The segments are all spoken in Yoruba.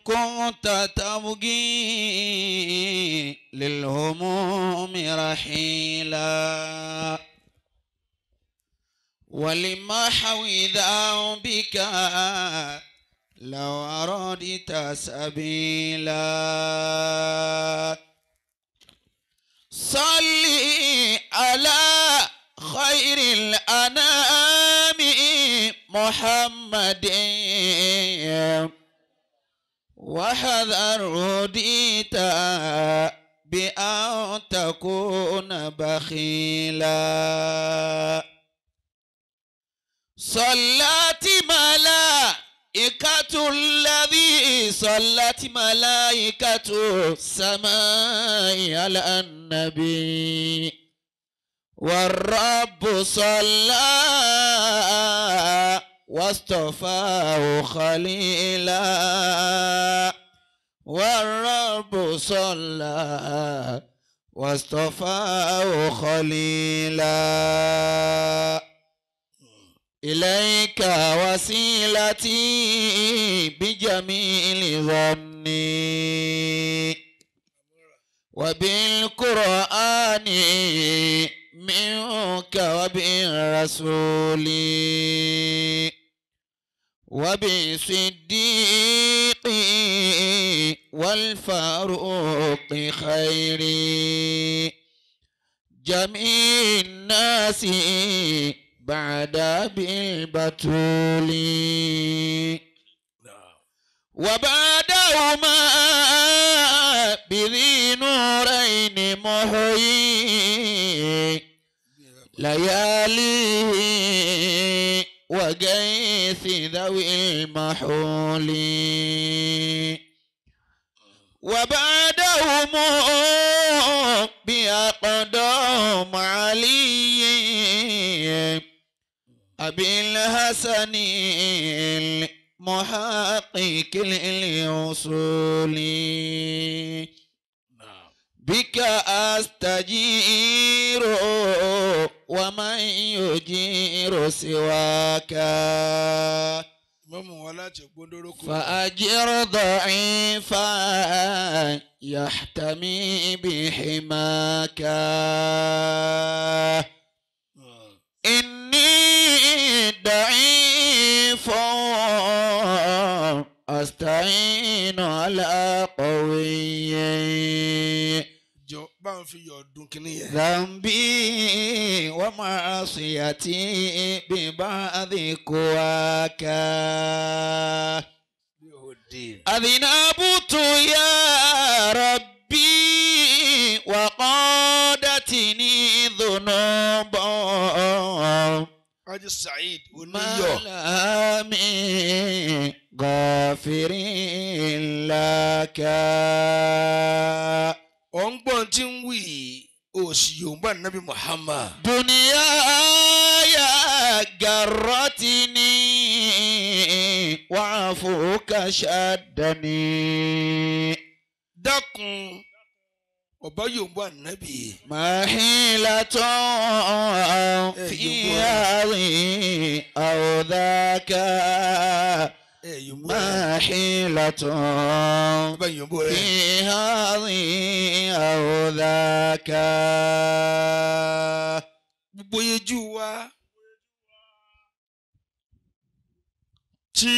كنت تبغي للهموم رحيلا ولمحو ذنبك لو أردت سبيلا صلي على خير الأنام محمد وحذر هديت بأن تكون بخيلا صلت ملائكة الذي صلت ملائكة السماء على النبي والرب صلى واصطفاه خليلا والرب صلى واصطفاه خليلا إليك وسيلتي بجميل ظني وبالقرآن منك وبالرسول وبالصديق والفاروق خير جميع الناس بعد بالبتول وبعدهما بذي نورين محيي ليالي وقيس ذوي المحول وبعدهم بأقدام علي أبي الحسن المحقق للوصول بك أستجير ومن يجير سواك mọ́mú wọn láti gbóndórókò. فأجر ضعيفا يحتمي بحماك إني ضعيف أستعين على قوي jọ bá ń fi yọ̀ọ̀dún kínní yẹn. ذنبي ومعصيتي ببعض قواك bí o dé. أذنبت يا ربي وقادتني ذنوب Haji Saheed ما oníyọ̀. لا من غافر لك ọ̀ ń gbọ́n tí ń wì í òsì yorùbá nàbí Muhammad. دنياي جرتني وعفوك شدني dákun ọba yorùbá nàbí. ما حيلة في هذه أو ذاك ẹ yorùbá ما حيلة ọba yorùbá rẹ. في هذه أو ذاك gbogbo yejú wa tí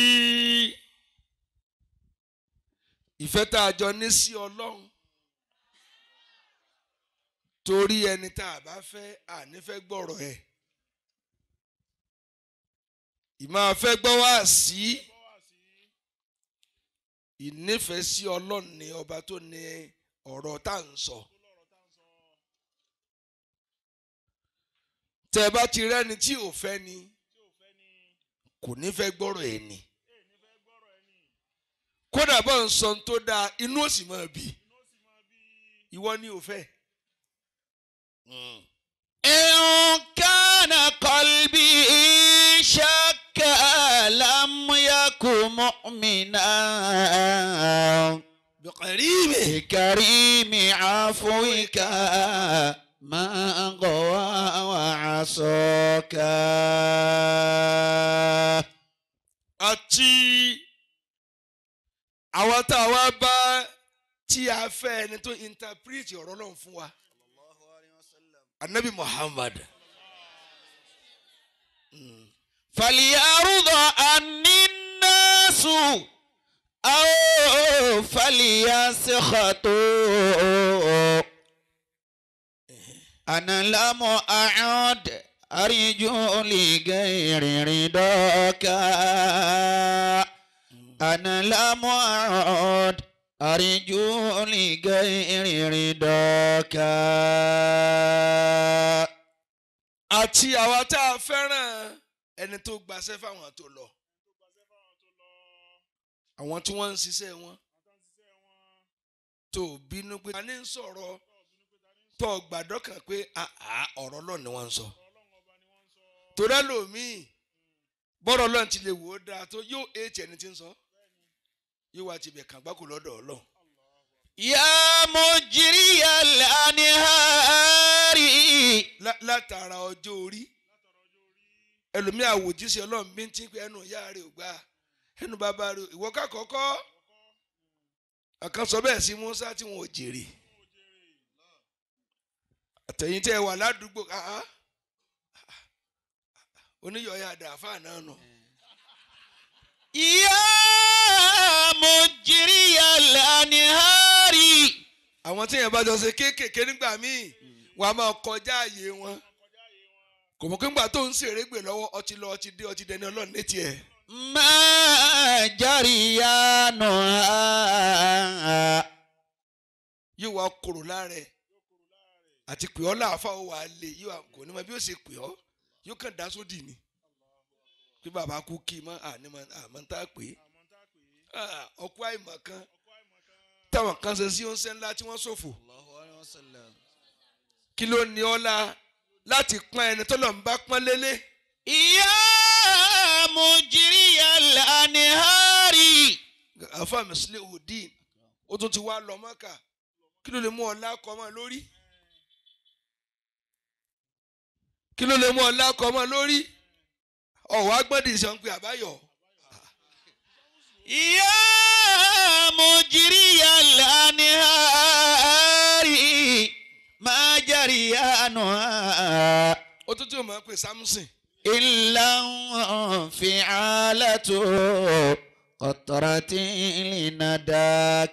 ìfẹ́ tá a jọ ní sí ọlọ́run torí ẹni tá a bá fẹ́ ànífẹ́ gbọ́rọ̀ ẹ̀ ìmáa fẹ́ gbọ́ wá sí ìnífẹ̀ẹ́ sí ọlọ́run ní ọba tó ní ọ̀rọ̀ tá à ń sọ. tẹ́ ẹ bá ti rẹ́ni tí ò fẹ́ ni kò ní fẹ́ gbọ́rọ̀ ẹ̀ ni kódà bá ń sọ ohun tó dáa inú ò sì máa bí ìwọ ni ò fẹ́. إن كان قلبي شك لم يكن مؤمنا bẹ̀kẹ̀rìmẹ̀ بكريم عفوك ما غوى وعصاك àti àwọn tá a wá bá tí a fẹ́ ẹni tó interpret ọ̀rọ̀ náà fún wa anabi muhammad فليعرض عني الناس أو فليسخطوا أنا لم أعد أرجو لغير رضاك أنا لم أعد أرجو لغير رضاك àti àwa tá a fẹ́ràn ẹni tó gbaṣẹ́ fáwọn tó lọ àwọn tí wọ́n ń ṣiṣẹ́ wọn tó bínú pé ta ni ń sọ̀rọ̀ tó gbàdọ́kàn pé àá ọ̀rọ̀ lọ́ọ̀ ni wọ́n ń sọ torí ẹlòmíì bọ́rọ̀ lọ́ọ̀ ti lè wò ó dáa tó yóò ètì ẹni tí ń sọ yóò wá tibẹ̀ kàn gbáko lọ́dọ̀ ọlọ́run يا مجري الأنهار lá- látara ọjọ́ orí ẹlòmíì àwòjíṣẹ́ ọlọ́run bí ń tí pé ẹnu ìyá rẹ̀ ò gbà ẹnu bàbá rẹ̀ ìwọ ká kọ́kọ́ àkàn sọ bẹ́ẹ̀ sí Musa tí wọn ò jèrè àtẹ̀yìn tẹ́ ẹ wà ládùúgbò áá oníyọ̀ọ́yà àdàfà náà nù. يا مجري الأنهار àwọn tí yẹn bá jọ ṣe kéékèèké nígbà míì wọn a máa kọjá àyè wọn kò mọ̀ pé ńgbà tó ń ṣèrè gbè lọ́wọ́ ọtí lọ ọtí dé ọtí dẹni ọlọ́run létí ẹ̀. ما جريانها yóò wá kúrò lára ẹ̀ àti pè ọ́ láàfà ó wà á lè yóò wá- kò ní mọ bí ó ṣe pè ọ́ yóò kàn dá sódì ni pé bàbá kú kí i mọ́ ànímọ́ àmọ́ tá a pè é Ah, ọkọ àìmọ̀ kan táwọn kan ṣe sí oúnjẹ ńlá tí wọ́n ṣòfò kí ló ní ọ́ la láti pọ́n ẹni tó lọ́n bá pọ́n lélẹ̀ يا مجري الأنهار àfa mùsùlùmí òdìn ó tún ti wá lọ mọ́kà kí ló lè mú ọ lákọ̀ mọ́ lórí kí ló lè mú ọ lákọ̀ mọ́ lórí ọ̀wọ́ agbọ́dì sọ pé àbáyọ̀ يا مجري الأنهار ما جريانها ó tún tí o máa ń pè Samson إلا انفعالة قطرة لنداك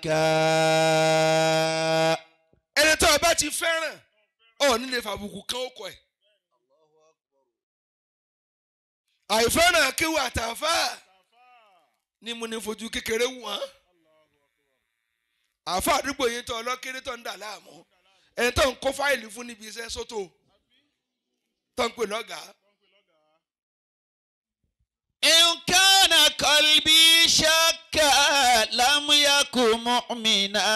ẹni tó o bá ti fẹ́ràn ọ̀ nílé fàbùkù kan ó kọ ẹ̀ àìfẹ́ràn kéwù àtàfà ni mo ní fojú kékeré wù wọ́n àfa àdúgbò yìí tó ọlọ́kéré tó ń dà láàmú ẹni tó ń kó fáìlì fún níbi iṣẹ́ sótò tó ń pè lọ́gàá إن كان قلبي شكا لم يكن مؤمنا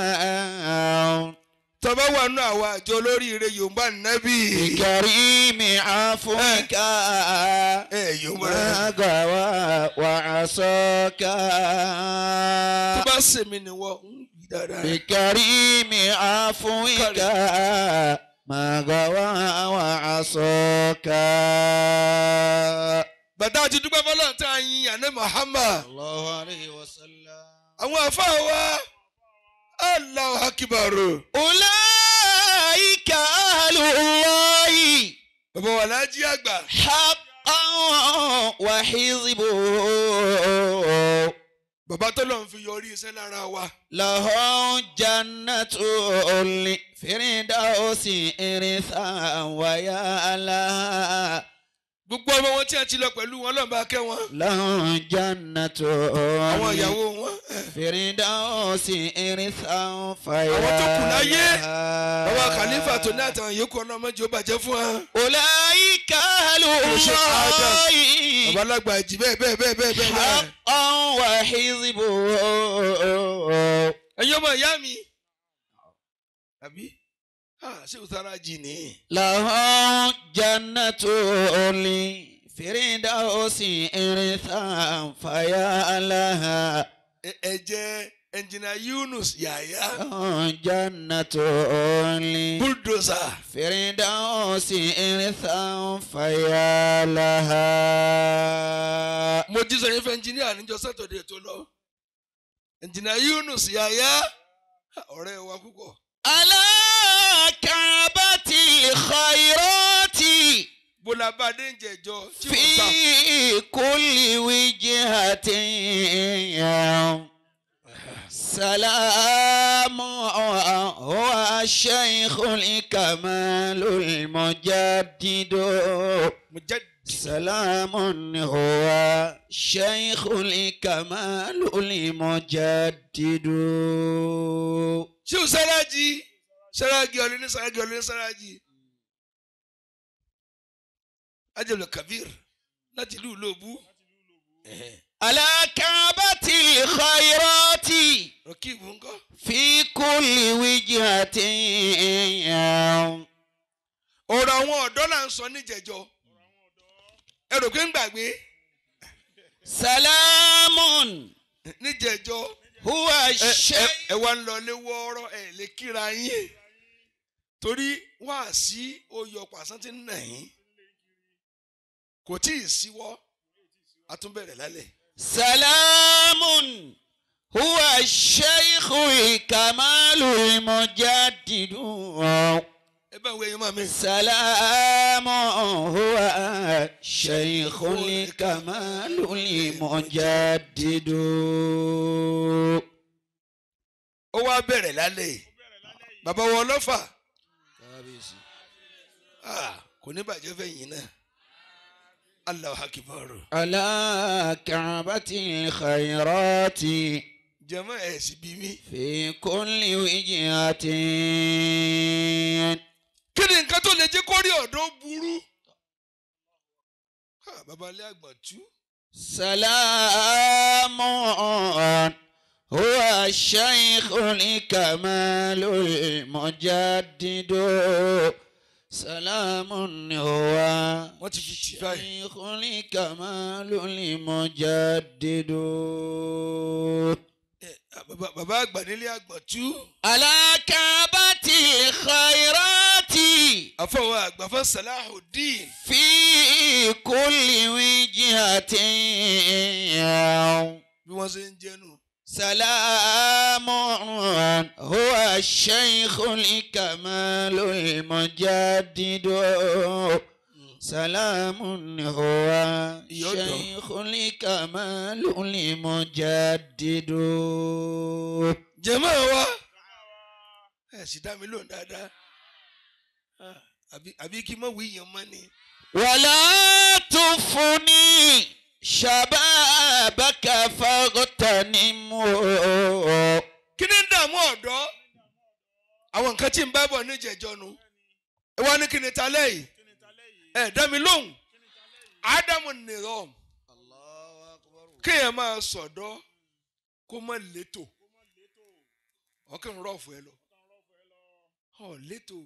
tọ́ba wà nù àwọn àjọ olóríire yorùbá nẹ́bí بكريم عفوك ẹ yorùbá ما غوى وعصاك tó bá sèmi ni wọ́n ń yí dáadáa بكريم عفوك ما غوى وعصاك bàtà àti dúpẹ́ fọlọ́ tá a yin àná Muhammad الله عليه وسلم àwọn àfa wa Allahu Akbar أولئك أهل الله bàbá wa lájí àgbà حقا وحزبه bàbá tó lọ́n fi yọrí iṣẹ́ lára wa لهم جنة الفردوس إرثا ويا لها gbogbo ọmọ wọn tí a ti lọ pẹ̀lú wọn lọ́nba kẹ́ wọn لهم جنة àwọn ìyàwó wọn ẹ, الفردوس إرثا فيا Àwọn tó kù láyé, لها. bàbá khalifa tó ní àtàwọn yòókù ọlọ́mọdé ó bàjẹ́ fún wa أولئك أهل Olùṣọ́ Adam. الله bàbá alágbà jì bẹ́ẹ̀ bẹ́ẹ̀ bẹ́ẹ̀ bẹ́ẹ̀ bẹ́ẹ̀ bẹ́ẹ̀. حقا وحزبه ẹ̀yin ọmọ ìyá mi àbí ṣé o sára jì ní. لهم جنة الفردوس إرثا فيا لها Ẹ- ẹ jẹ́ ẹnjìnà Yunus Yàyà لهم جنة bulldozer الفردوس إرثا فيا لها mo jí sọ yín fẹ́ ẹnjìnìà níjọ sátọ̀dẹ̀ tó lọ ẹnjìnà Yunus Yahya ọ̀rẹ́ wa púpọ̀ على كعبة الخيرات bọ́lá bá dé ń jẹjọ tí wọ́n sá في كل وجهة سلام هو الشيخ الكمال المجدد Mujaddid. سلام هو الشيخ الكمال المجدد ṣé o sárájì sárájì ọ̀lẹ́ ní sárájì ọ̀lẹ́ ní sárájì ajẹ́lẹ̀ kabir láti ìlú Ìlóbù على كعبة الخيرات rọ̀kìbù ńkọ́ في كل وجهة ọ̀rọ̀ àwọn ọ̀dọ́ là ń sọ níjẹ̀jọ́ ẹ rò pé ń gbàgbé سلام níjẹ̀jọ́ هو ẹ ẹ الشيخ ẹ wá ń lọ lé wọ́ọ́rọ́ ẹ lè kíra yín torí wá sí oyè pàṣán tí ń nà yín kò tí ì síwọ́ a tún bẹ̀rẹ̀ lálẹ́ سلام هو الشيخ الكمال المجدد ẹ bá ń wẹ ẹyin máa mi. سلام هو الشيخ الكمال المجدد ó wá bẹ̀rẹ̀ lálẹ́ yìí. bàbá wọn lọ́fà Ah, kò ní bàjẹ́ fẹ̀yìn náà Allahu Akbar على كعبة الخيرات jẹ́mọ́ ẹ̀ sì bí mi. في كل وجهة kí ni nǹkan tó lè jẹ́ kó rí ọ̀dọ́ burú. Ah, bàbá alẹ́ àgbà tú. سلام هو الشيخ الكمال المجدد سلام هو wọ́n ti fi tì báyìí. الشيخ الكمال المجدد Eh, ah, bàbá bàbá àgbà nílé àgbà tú. على كعبة الخيرات àfọwọ́ àgbà fún Salahuddin. في كل وجهة bí wọ́n ṣe ń jẹ́nu. سلام هو الشيخ الكمال المجدد سلام هو الشيخ الكمال المجدد jẹ́mọ́ wa ẹ̀ sì dá mi lóhùn dáadáa. Ah, àbí àbí kí n mọ̀ wí yẹn mọ́ ni. ولا تفني شبابك فاغتنمه kí ni ń dààmú ọ̀dọ́ àwọn nǹkan tí ń bá bọ̀ níjẹ̀jọ́ nu ẹ wá ní kí ni ta lẹ́yìn ẹ dá mi lóhùn ádámù nìrọ̀m kéèyàn máa sọ̀dọ́ kó má létò ọkàn rọ̀fù ẹ lọ ọ létò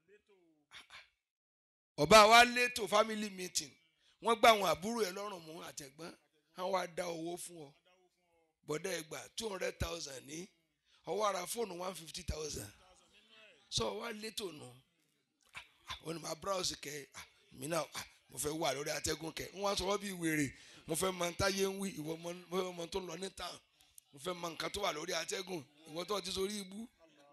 ọba wa létò family meeting wọ́n gbá àwọn àbúrò ẹ lọ́rùn mú àtẹ̀gbọ́n àwọn wá dá owó fún ọ bọ̀dá ẹgbà two hundred thousand ní ọwọ́ ara fóònù one fifty thousand sọ wá létò nù ó ní máa browse kẹ ah, mí náà ah, mo fẹ́ wà lórí atẹ́gùn kẹ ń wá sọ̀rọ̀ bí wèrè mo fẹ́ mọ táyé ń wí ìwọ mọ mo fẹ́ mọ tó ń lọ ní town mo fẹ́ mọ nǹkan tó wà lórí atẹ́gùn ìwọ tó ti sórí ibú.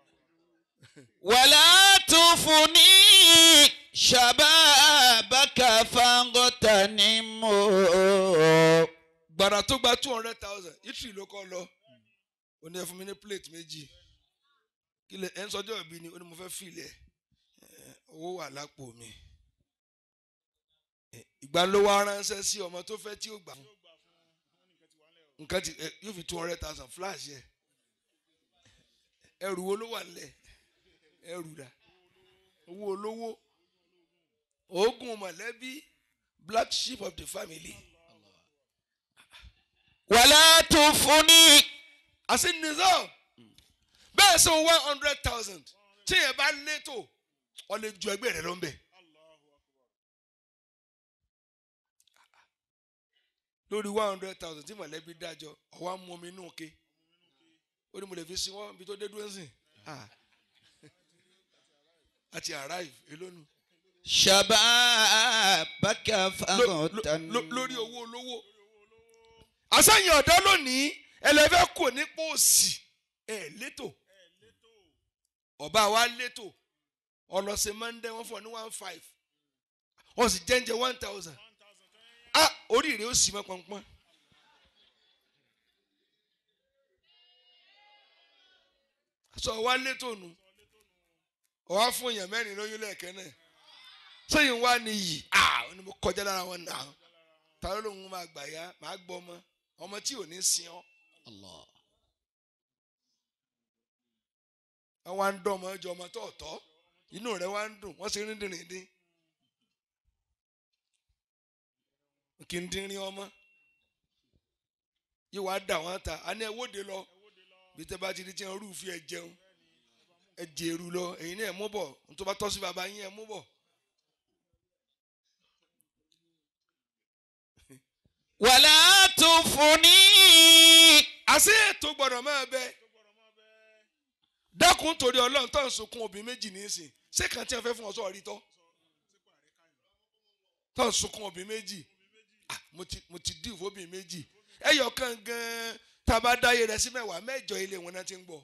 ولا تفني شبابك فاغتنمه gbàrà tó gba two hundred thousand italy ló kọ́ lọ ó ní ẹ fún mi ní plate méjì kí lè ẹ ń sọjọ́ ìbí ni ó ní mo fẹ́ fìlẹ̀ ẹ, owó wà lápò mi Ẹ, ìgbà ló wá ránṣẹ́ sí ọmọ tó fẹ́ tí ó gbà fún nǹkan tí ẹ, yóò fi two hundred thousand flash yẹ ẹrù wo ló wà nílẹ̀ ẹrù dà owó olówó oògùn mọ̀lẹ́bí black sheep of the family. ولا تفني àti nizam bẹ́ẹ̀ sọ one hundred thousand tí yẹn bá létò ọ lè ju ẹgbẹ́ rẹ lọ ń bẹ̀. lórí one hundred thousand tí mọ̀lẹ́bí dájọ́ ọ̀wá mú omi inú ke ó ní mo lè fi sin wọ́n ibi tó dé dúró sìn àti arrive elónu شبابك Ló- ló- ló- فاغتنمه lórí owó olówó. àṣàyàn ọ̀dọ́ lónìí ẹlẹ́fẹ́ kò ní pòsì ẹ̀ létò ọba wa létò ọlọ́sẹ̀ mọ́ndé wọ́n fún ọ ní one five wọ́n sì jẹ́ǹjẹ́ one thousand ah oríire ó sì mọ́ pọ́npọ́n. sọ wá létò nù ọwá fún èèyàn mẹ́rin lóyún lẹ́ẹ̀kẹ́ náà sẹ́yìn wá ní yìí ah ó ní mo kọjá lára wọn náà ta ló lóun máa gbà yá máa gbọ́ ọmọ ọmọ tí ò ní sin ọ́ Allah. wọ́n wá ń dán ọmọ ẹjọ́ ọmọ tó ọ̀tọ̀ inú rẹ̀ wá ń dùn wọ́n sì ń dín dín kí n dín rín ọmọ yìí wàá dà wọ́n ta a ní ẹ wóde lọ bí tẹ́ bá ti di tí wọ́n rúùfì ẹ jẹun ẹ jèrú lọ èyí náà ẹ mú bọ̀ nítorí bá tọ́ sí bàbá yín ẹ mú bọ̀. wàlá tufuni. àṣé ètò gbọ́dọ̀ máa bẹ dákun torí Ọlọ́run tó ń sunkún obìnrin méjì nísìn ṣé kan tí wọ́n fẹ́ fún ọ sọ rí tọ́ tó ń sunkún obìnrin méjì ah mo ti mo ti dìbò obìnrin méjì ẹyọ kan gan tá a bá dáyé rẹ sí mẹ́wàá mẹ́jọ ilé wọn náà ti ń gbọ́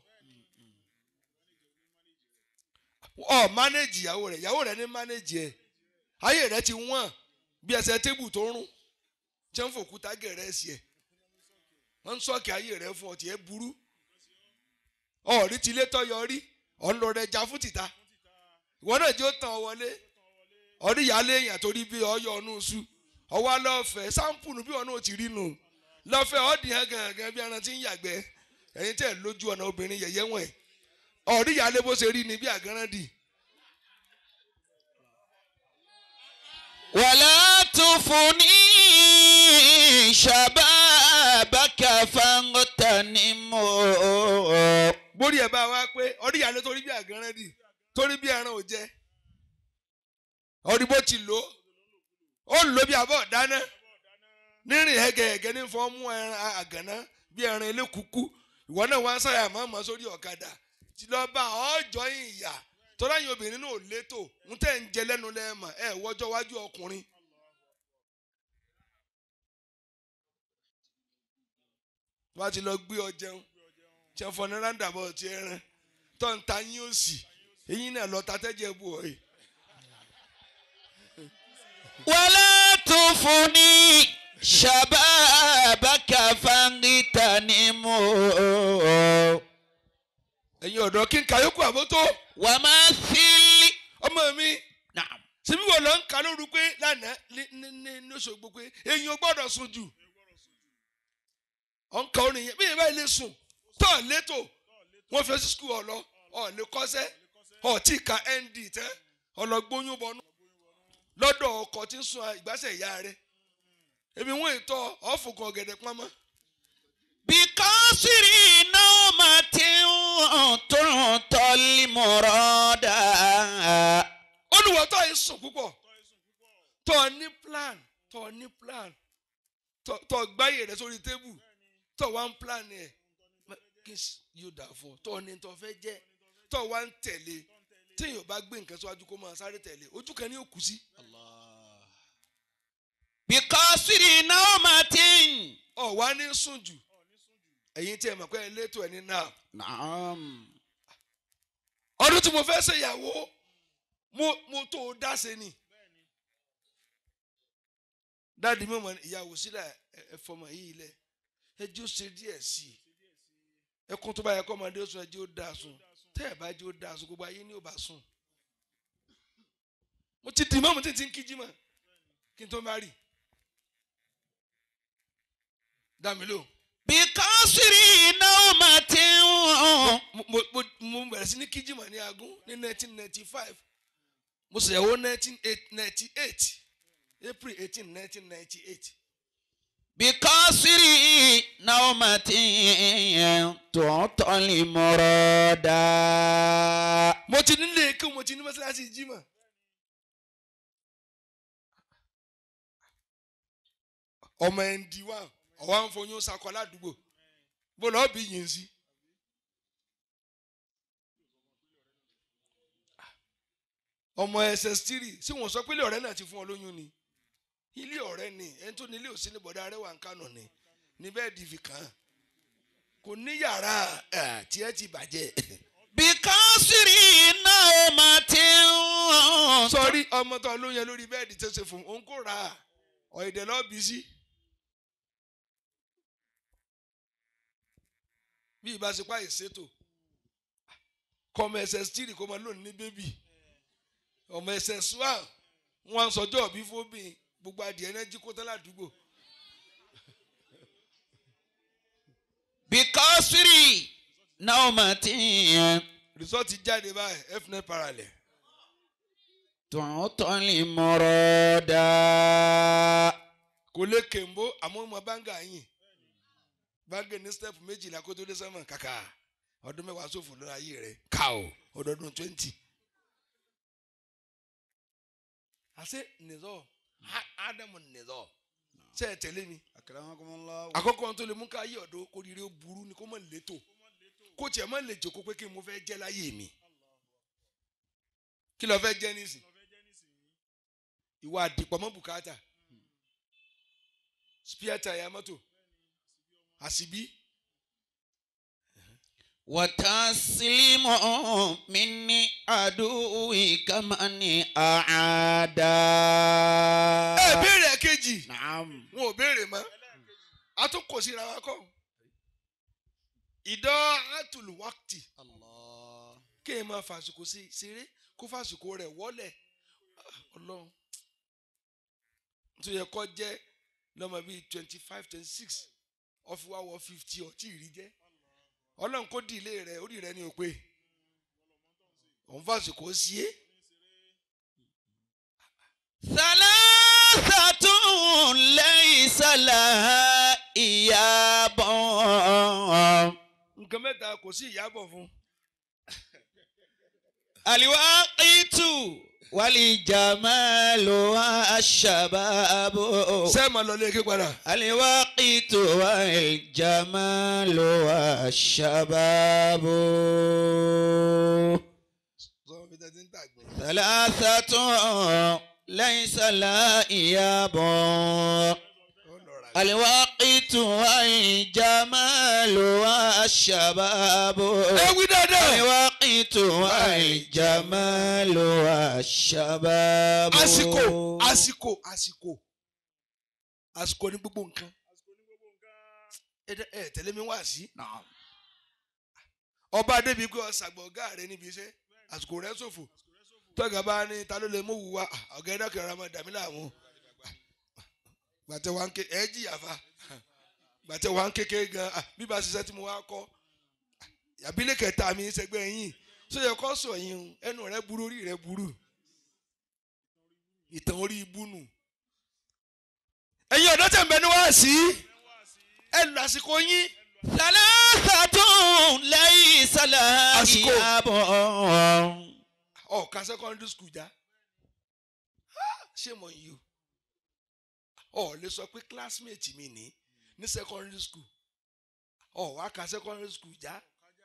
ọ mánéjì ìyàwó rẹ ìyàwó rẹ ní mánéjì ẹ ayé rẹ ti wọ́n bí ẹsẹ̀ tébù tó ń rún tí wọ́n fòkúta gẹ̀rẹ́ sí ẹ wọ́n ń sọ́ọ̀kì ayé rẹ fún ọ tiẹ̀ burú ọ̀rí ti lé tọ́yọ rí ọ̀nlọ rẹ já fún tìta ìwọ náà jẹ́ ó tàn ọ wọlé ọ̀rí ìyáálé èèyàn torí bí ọyọ ọ̀nù sùn ọwọ́ lọ́fẹ̀ẹ́ sáǹpùnù bí ọ̀nà ò ti rí nù lọ́fẹ̀ẹ́ ọ̀dì hàn gàngàn bí ẹran ti ń yàgbẹ́ ẹ̀yin tẹ̀ lójú ọ̀nà obìnrin yẹ̀yẹ́ wọ̀n ẹ̀ ọ̀rí ìyáálé bó ṣe rí ni bí àgánrán dì wàlá tufuni. shababaka fangtanimu. borí ẹ̀ bá wa pé ọ̀rí ìyáálé torí bí àgánrán dì torí bí ẹran ò jẹ ọ̀rí bó ti lò ó ó lò bí abọ́ dáná nírìn ẹ̀gẹ̀ẹ̀gẹ̀ ní fọ́ mú ẹran àgànná bí ẹran elékùkù ìwọ náà wá ń sáyà mọ́mọ́ sórí ọ̀kadà tí lọ bá ọjọ́ ìyà tọ́lá yín obìnrin náà ò létò ń tẹ̀ ń jẹ lẹ́nu lẹ́ẹ̀mà ẹ̀ wọ́jọ́ wájú ọkùnrin. wọ́n á ti lọ gbé ọ jẹun tí wọ́n fọ ní rándàbọ̀ ti ẹran tó ń ta yín òsì eyín náà lọ ta tẹ́jẹ̀ bù ọ́ yìí. wàlá tufuni. shababaka fangtanimu. ẹ̀yin ọ̀dọ́ kí n kàyókù àbótó wàmásílì. ọmọ mi naam. síbí wọ́n lọ ń kà lóru pé lánàá ní ní ní ní Òṣogbo pé èyàn gbọ́dọ̀ sùn jù ọ̀ ń ka orin yẹn bí ìyẹn báyìí lè sùn tọ́ létò wọ́n fi sí skul ọ̀lọ́ ọ̀ lè kọ́sẹ́ ọ̀ tí ka nd tẹ́ ọlọ́gbóyún bọ́nú lọ́dọ̀ ọkọ̀ tí ń sun ìgbésẹ̀ ìyá rẹ̀ èmi wọ́n ètò ọ̀fùkàn ọ̀gẹ̀dẹ̀ pamọ́ bikasiri naumati tuntoli murada. olùwọ́tọ̀ yìí sùn púpọ̀ tọ́ ní plan tọ́ ní plan tọ́ tọ́ gbáyé rẹ̀ sórí tébù tọ́ wá ń plan ẹ̀ kí s- yóò dà fún ọ tọ́ ní tọ́ fẹ́ jẹ́ tọ́ wá ń tẹ̀lé téèyàn bá gbé nǹkan síwájú kó máa sáré tẹ̀lé ojú kan ní òkú sí bikasiri naumati. ọ̀ wá ní sùn jù ẹ̀yin tí ẹ mọ̀ pé ẹ létò ẹ̀ ní náà naam. ọdún tí mo fẹ́ ṣe ìyàwó mo mo tó o dá ṣe ni dáàdi mi mọ ìyàwó sílẹ̀ ẹ ẹ fọmọ yìí lẹ ẹjọ́ ṣe díẹ̀ sí i ẹkún tó bá yẹ kọ́ ọmọdé sùn ẹjọ́ dá sùn tẹ́ ẹ bá jẹ́ ó dá sùn gbogbo ayé ní ò bá sùn mo ti dì mọ́ mo ti ti ń kíjí mọ́ kí n tó má rì dá mi lò bikasiri naumati. mo mo mo mo bẹ̀rẹ̀ sí ní kíjí mọ́ ní agún ní nineteen ninety five mo ṣèyàwó nineteen ninety eight april eighteen nineteen ninety eight bikasiri naumati tuntoli murada. mo ti nílé kí mo ti ní mọ́sálásí jímọ̀ ọmọ ẹ̀ ń di wá ọ̀wá ń foyún sakọ ládùúgbò bó lọ́ọ́ bí yìí ń sí. ọmọ ss three sí wọn sọ pé ilé ọ̀rẹ́ náà ti fún ọ lóyún ni ilé ọ̀rẹ́ ni ẹni tó ní ilé òsín ní bọ̀dá rẹ̀ wà ń kánò ni ní bẹ́ẹ̀ di fi kàn án kò ní yàrá ẹ̀, tiẹ̀ ti bàjẹ́. bíkọ́sìrì náùmàtìn. sọrí ọmọ tó ló yẹn lórí bẹ́ẹ̀dì tó ṣe fún òun kò rà á ọ̀ẹ̀dẹ̀ lọ́ọ́ bí sí. bí ìbáṣepọ̀ àìṣètò kọ́mọ ẹsẹ̀ stiri kó máa lónìí ní bébì ọmọ ẹsẹ̀ swam wọn sọjọ́ òbí fóbìn gbogbo adìẹ náà jí kó tán ládùúgbò bíkọ́sìrì náùmàtìn. rìsọ́ọ̀tì jáde báyìí fnet parallel tọ́tọ́lì mọ̀rọ̀ dá. kò lè kèmbó àmọ́ ọmọ báńgà yìí báńgà ní stẹ́pù méjìlá kó tó dé sẹ́mọ̀ kàkà ọdún mẹ́wàá sófò lórí ayé rẹ̀ ká o ọdọọdún twenty. àṣé nìzọ́ ádámù nìzọ́ ṣe é tẹ̀lé mi akramakumullah. àkọ́kọ́ ohun tó lè mú ká ayé ọ̀dọ́ kó rírẹ́ ó burú ni kó mọ̀ létò kó tiẹ̀ mọ̀ lè jòkó pé kí n mo fẹ́ jẹ́ láyé mi kí ló fẹ́ jẹ́ nísìn ìwà àdìpọ̀ mọ́ bùkátà spíà tàyà mọ́tò àṣìbí wàtásílímù minni àdúwì kàmánì àádá. ẹ béèrè kejì naam. wọn ò béèrè mọ́ a tún kò síra wa kọ́ ìdọ́ àtùlùwákìtì Allah. kéèyàn máa fàṣùkò sí ṣeré kó fàṣùkò rẹ̀ wọ́lẹ̀ Ah, ọlọ́run tó yẹ kọ́ jẹ́ lọ́mọ bíi twenty five twenty six ọ̀fiwá wọ fifty ọtí ìrí jẹ́ ọlọ́run kó di ilé rẹ̀ orí rẹ̀ ní òpè òun fàṣùkò sí é Salasatun laysa laha iyabun. nǹkan mẹ́ta kò sí ìyàbọ̀ fún Aliwaqitu walijamalu ashababu. sẹ́ẹ̀mà lọ lé ké padà Aliwaqitu walijamalu ashababu. sọ́wọ́n fi tẹ́tí ń tàgbẹ́. Salasatun laysa laha iyabun. الوقت والجمال والشباب ẹ wí dáadáa. الوقت والجمال والشباب àsìkò àsìkò àsìkò àsìkò ní gbogbo nǹkan ẹ dẹ- ẹ tẹ̀lé mi wá sí. ọba débi pé ọ̀sàgbọ̀ ọ̀gá rẹ níbi iṣẹ́ àsìkò rẹ ṣòfò tọ́gà bá ní ta ló lè mú wù wá Ah, ọ̀gá ẹ̀dá kẹrẹ ọmọ dàmí láàmú gbàtẹ́ wa ń ké ẹ jìyà fa gbàtẹ́ wa ń kéke gan ah, bí ba ṣiṣẹ́ tí mo wá kọ́ àbílẹ̀ kẹta mi ṣẹgbẹ́ yín sóyẹ kọ́ sọ yín o, ẹnu rẹ burú orí rẹ burú ìtàn orí ibú nù. ẹ̀yin ọ̀dọ́ tẹ̀ ń bẹ ní wáàsí ẹ lọ àsìkò yín ثلاثة ليس لها àsìkò. إياب ọ̀ka secondary school já ṣé mo yìí o ọ̀ lè sọ pé classmate mi ní ní secondary school ọ̀ wá ka secondary school já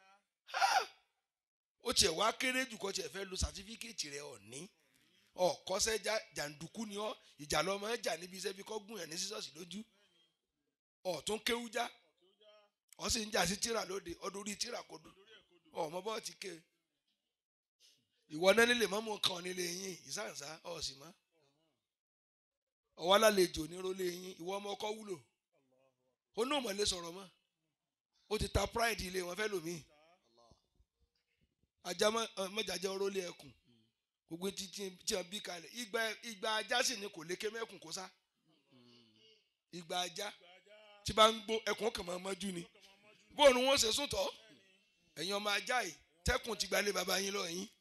ó tiẹ̀ wá kéré jù kọ́ tiẹ̀ fẹ́ lo certificate rẹ̀ ọ̀ ní ọ̀ kọ́sẹ́ já jàǹdùkú ni ọ́ ìjà lọ́mọ ẹ̀ jà níbi iṣẹ́ bí kọ́ gùn yàn ní sísọ́ọ̀sì lójú ọ̀ tún kéwú já ọ̀ sì ń jà sí tíra lóde ọdún orí tíra kò dùn ọ̀ mọ bọ́ọ̀ ti ké ìwọ náà nílé mọ́mú kan nílé yín ìsáǹsá ọ̀sìn mọ́ ọwọ́ alálejò nírólé yín ìwọ ọmọ ọkọ wúlò ó náà mọ̀ lè sọ̀rọ̀ mọ́ ó ti ta pride ilé wọn fẹ́ lòmíì ajá mọ́jàjá orólé ẹkùn gbogbo tí tí tí wọn bí kalẹ̀ ìgbà ìgbà ajá sì ni kò lékè mẹ́kùn kó sá ìgbà ajá tí bá ń gbó ẹkùn kàn máa mọ́jú ni bóun wọn ṣe sùn tọ́ ẹ̀yin ọmọ ajá yìí tẹ́kùn ti gbalé baba yín lọ yín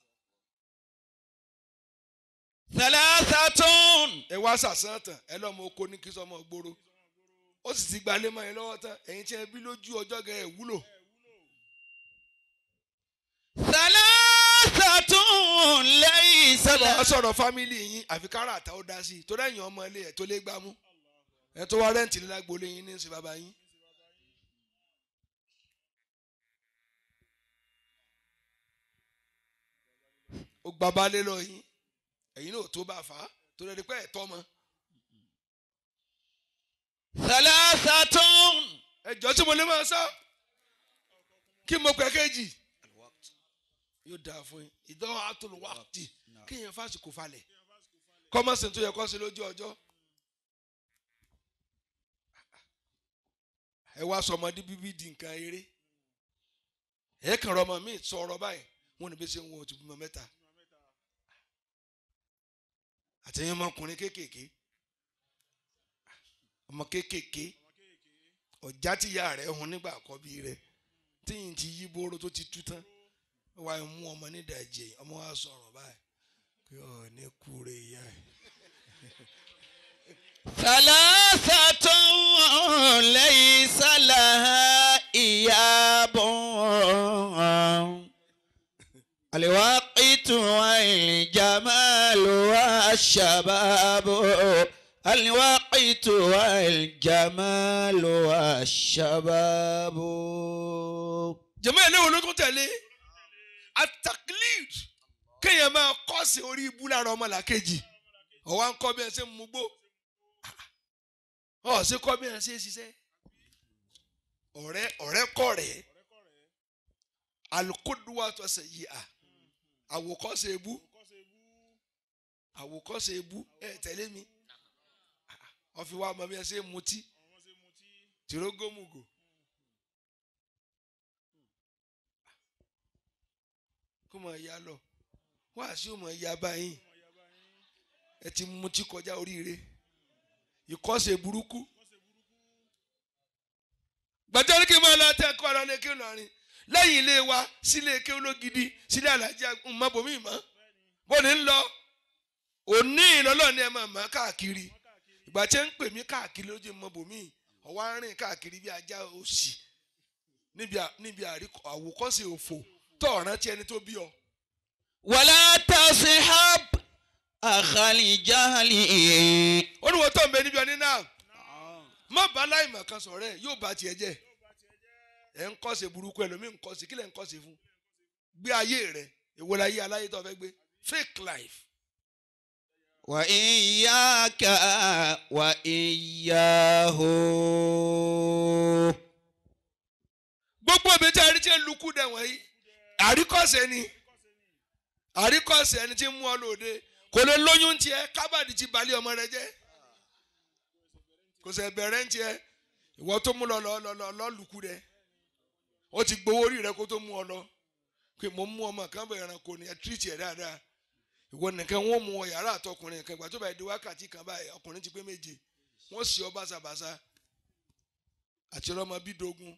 ثلاثة ẹ wá sàsán tán ẹ lọ́mọ oko ní kí sọmọ gbòòrò ó sì ti gbalé mọ́ ẹ lọ́wọ́ tán ẹ̀yin tí ẹ bí lójú ọjọ́ gẹ̀ ẹ̀ wúlò ثلاثة ليس sọ̀rọ̀ لها sọ̀rọ̀ fámìlì yín àfi kára àtà ó dá sí i torí ẹ̀yin ọmọ ilé ẹ̀ tó lé gbámú ẹ̀ tó wá rẹ́ǹtì nílá gbolé yín ní sí baba yín. ó gba baálé lọ yín ẹ̀yin náà tó bá fà á torí ẹni pé ẹ̀ tọ́ mọ́ ثلاثة ẹjọ́ tí mo lè máa sá kí mo pẹ́ kéjì yóò dáa fún yín ìdánwò àtòlù wákìtì kéèyàn fásitì falẹ̀ kọ́mọ̀sì tó yẹ kó ṣe lójú ọjọ́ ẹ wá sọmọdé bíbí di nǹkan eré ẹ kàn rọmọ mi sọ̀rọ̀ báyìí wọn ní bí ṣe ń wọ òtún bímọ mẹ́ta àtẹ̀yìn ọmọkùnrin kéékèèké ọmọ kéékèèké ọ̀já tíya rẹ̀ hun nígbà àkọ́bí rẹ̀ tíyìn ti yí bóró tó ti tú tán wá mú ọmọ nídàájẹ ọmọ wa sọ̀rọ̀ báyìí pé ọ ní kúre ìyá ẹ̀. ثلاثة ليس لها إياب الوقت والجمال والشباب الوقت والجمال والشباب jẹ̀mọ́ ẹ̀ léwo ló tún tẹ̀lé ataklid kéèyàn máa kọ́sì orí ibú lára ọmọ làkejì ọ̀wá ń kọ́ bí ẹ ṣe ń mugbó ọ̀ ṣe kọ́ bí ẹ ṣe ń ṣiṣẹ́ ọ̀rẹ́ ọ̀rẹ́ kọ́ rẹ̀ alukoduwa tó ṣe yí a àwòkọ́ṣe ebú àwòkọ́ṣe ebú ẹ tẹ̀lé mi ọ̀fi wa mọ bí ẹ ṣe ń mutí tìrógómùgò. kó mọ ìyá lọ wá sí òmò ìyá báyìí ẹ ti mutí kọjá oríire ìkọ́sẹ̀ burúkú gbàtẹ́rì kí n máa lọ tẹ́ ẹ̀kọ́ ọ̀rọ̀ lẹ́kẹ́ lọ́rin lẹ́yìn ilé wa sílé eke ológidi sílé alájà mọ́bòmí mọ́ bóni ń lọ òní ìlọ́lọ́ ni ẹ máa mọ́ káàkiri ìgbà tí ẹ ń pè mí káàkiri lójú mọ́bòmí ọ̀wá ń rìn káàkiri bí ajá òsì níbi àwòkọ́sẹ̀ òfò tó ọ̀rántí ẹni tó bí ọ. ولا تصحب أخا الجهل ó ní wọ́n tó ń bẹ níbi ọní náà má bá láìmọ̀ kan sọ̀rọ̀ ẹ̀ yóò bá tiẹ̀ jẹ́ ẹ̀ ń kọ́sẹ̀ burúkú ẹlòmíì ń kọ́sẹ̀ kí lẹ̀ ń kọ́sẹ̀ fún gbé ayé rẹ̀ èwo la yé aláyé tó fẹ́ gbé fake life. وإياك وإياه gbogbo òbí tí a rí tí ń lukú dẹ̀ wọ̀nyí àríkọ́sẹ̀ ni àríkọ́sẹ̀ ẹni tí ń mú ọ lóde kò lè lóyún tiẹ̀ kábàdì ti balẹ̀ ọmọ rẹ jẹ́ kò sẹ̀ bẹ̀rẹ̀ ń tiẹ̀ ìwọ tó mú lọ lọ lọ lọ lọ lukú rẹ ó ti gbowó orí rẹ kó tó mú ọ lọ pé mo mú ọmọ kan bẹ̀rẹ̀ ẹranko ni ẹ tírìtì ẹ̀ dáadáa ìwọ nìkan wọn mú ọ yàrá àtọkùnrin kan ìgbà tó bá di wákàtí kan báyìí ọkùnrin ti pé méje wọn sì ọ bàṣàbàṣà àti ọlọmọ bídógún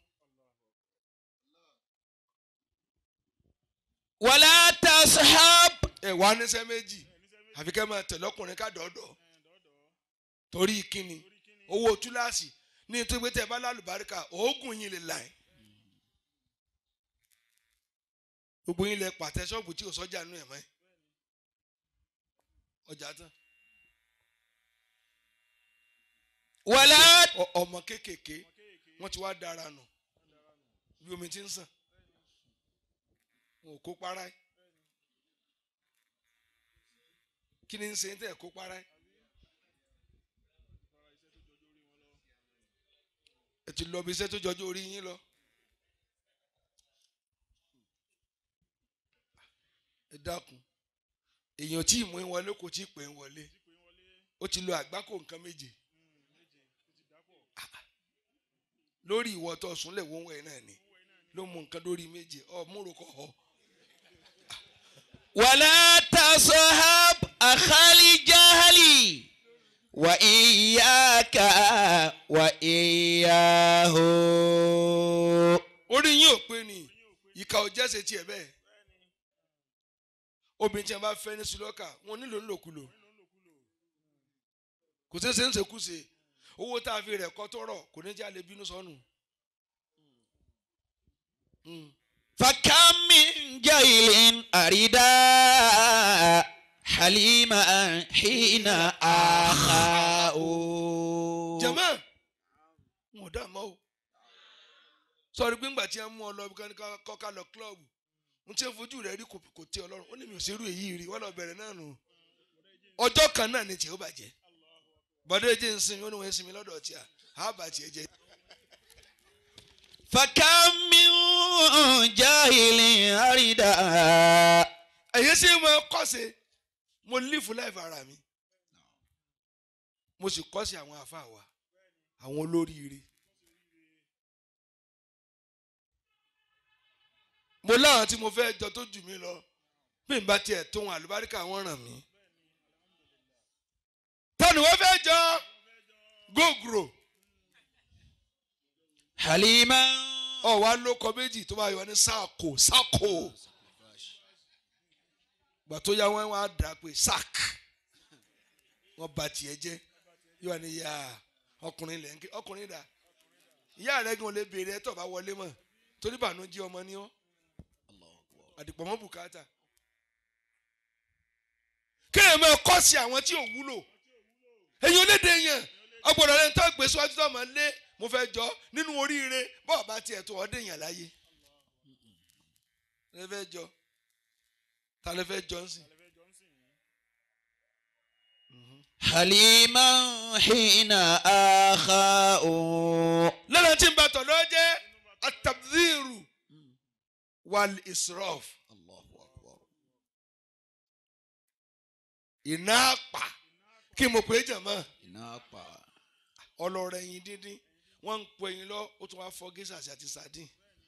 ولا تصحب ẹ wá níṣẹ́ méjì àfi kẹ́ máa tẹ̀lé ọkùnrin ká dọ̀ọ́dọ̀ torí kíni owó túláàsì ní nítorí pé tẹ́ ẹ bá lálùbáríkà oògùn yín lè là ẹ́ gbogbo yín lẹ pàtẹ ṣọ́ọ̀bù tí ò sọ́jà nù ẹ̀ mọ́ ẹ́ ọjà tán ولا Ọ- ọmọ kéékèèké wọ́n ti wá dára nù bí omi ti ń sàn wọn ò kó para ẹ́ kí ni ń ṣe tẹ́ ẹ̀ kó para ẹ́ ẹ ti lọ bí iṣẹ́ tó jọjú orí yín lọ ẹ dákun èèyàn tí ì mú ń wọlé kò tí ì pè ń wọlé ó ti lo àgbákò nǹkan méje lórí ìwọ tó súnlẹ̀ wọ́n wẹ̀ náà ni ló mú nǹkan lórí méje ọ múrò kọ ọ. ولا تصحب أخا الجهل وإياك وإياه orí yín ò pé ni ìka ò jẹ́sẹ̀ tiẹ̀ bẹ́ẹ̀ obìnrin tí a bá fẹ́ ní sùlọ́kà wọn nílò ńlòkulò kò sí ṣe ń ṣekúṣe owó tá a fi rẹ̀ kọ́ tọrọ kò ní jẹ́ àlè bínú sọnù. Mm. فكم من جيل أردا حليما حين آخاه jẹ̀mọ́ wọn ò dá mọ́ o sọ̀rọ̀ gbígbà tí a mú ọ lọ bí ká kọ́ka lọ kílọ̀bù n tí ń fojú rẹ̀ rí kò kò tẹ́ ọlọ́run ó ní mi ò ṣerú èyí rí wọ́n lọ bẹ̀rẹ̀ náà nù ọjọ́ kan náà ni tiẹ̀ ó bàjẹ́ bọ́dọ̀ ẹ̀jẹ̀ ń sinmi ó ní wọ́n ń sinmi lọ́dọ̀ tí a á bà tiẹ̀ jẹ́ فكم من جاهل أردا ẹ̀yẹ́ sì mọ kọ́sẹ̀ mo lífù láìfà ara mi mo sì kọ́sẹ̀ àwọn àfa wa àwọn olóríire mo láwọn tí mo fẹ́ jọ tó jù mí lọ bí n bá tiẹ̀ tó wọn àlùbáríkà wọn ràn mí tani wọ́n fẹ́ jọ gògùrò حليما ọ̀wá ló kọ méjì tó bá yọ ní sáàkó sáàkó gbà tó yá wọn wá dà pé sack wọn bà tiẹ̀ jẹ́ yóò wá ní yá ọkùnrin lẹ̀ ń ké ọkùnrin dà ìyá rẹ̀ gan lè béèrè ẹ̀ tó bá wọlé mọ̀ torí bànújẹ́ ọmọ ni ọ́ àdìpọ̀ mọ́ bùkátà kéèyàn máa kọ́ sí àwọn tí ò wúlò èyí olédè yẹn ọgbọ̀dọ̀ rẹ̀ ń tọ́ gbé síwájú tó máa lé mo fẹ́ jọ nínú oríire bọ́ọ̀ bá tiẹ̀ tó ọdẹ yàn láyé lè fẹ́ jọ ta lè fẹ́ jọ ń sìn. حليما حين آخاء lọ́nà tí ń bá tọ̀ lọ́ọ́ jẹ́ atabdhiru wal israf الله أكبر iná àpà kí mo pè é jàmọ́ إناقا ọlọ́rọ̀ ẹyin díndín wọ́n ń po ẹyin lọ ó tún wá fọ́ gẹ́sà àti sardine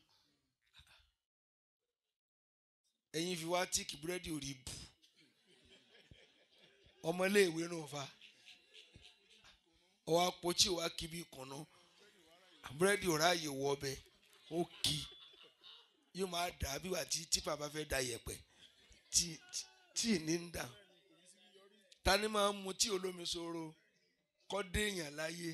ẹyin fi wá tíìkì búrẹ́dì ò rí bù ọmọléèwé náà fa ọwọ́ apọ̀tí wa kí bí kànáà búrẹ́dì ò ráàyè wọ ọbẹ̀ ó kì í yóò máa dà á bí wà tí típà bá fẹ́ da yẹ̀pẹ̀ tí tí ní ń dà ta ni máa ń mu tí olómi sóró kọ́ déèyàn láyé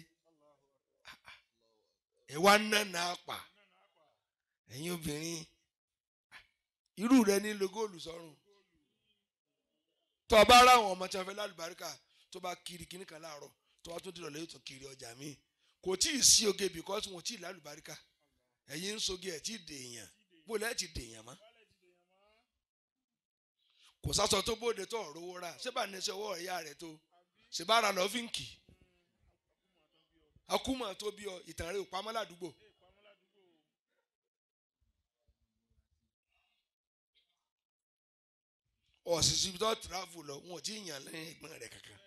ẹ wá nánà àpà ẹ̀yin obìnrin irú rẹ ní logóòlù sọ́run tó o bá ráwọn ọmọ tí wọn fẹ́ lálùbáríkà tó bá kiri kíní kan láàárọ̀ tó wá tó dìrọ̀ lẹ́yìn tó kiri ọjà míì kò tí ì sí oge because wọn ò tí ì lálùbáríkà ẹ̀yin ń soge ẹ̀ tí ì dèèyàn bó lẹ́ẹ̀ ti dèèyàn mọ́ kò sásọ tó bóde tó ọ̀rọ̀ owó rà ṣé bá ní ṣe ọwọ́ ìyá rẹ̀ tó ṣe bá ra lọ́fíǹkì akúmọ̀ tó bí ọ ìtàn rẹ̀ ò pamọ́ ládùúgbò. ọ̀sìsì tó tìráfù lọ wọn ò tí ì yàn lẹ́yìn ẹ̀gbọ́n rẹ̀ kankan.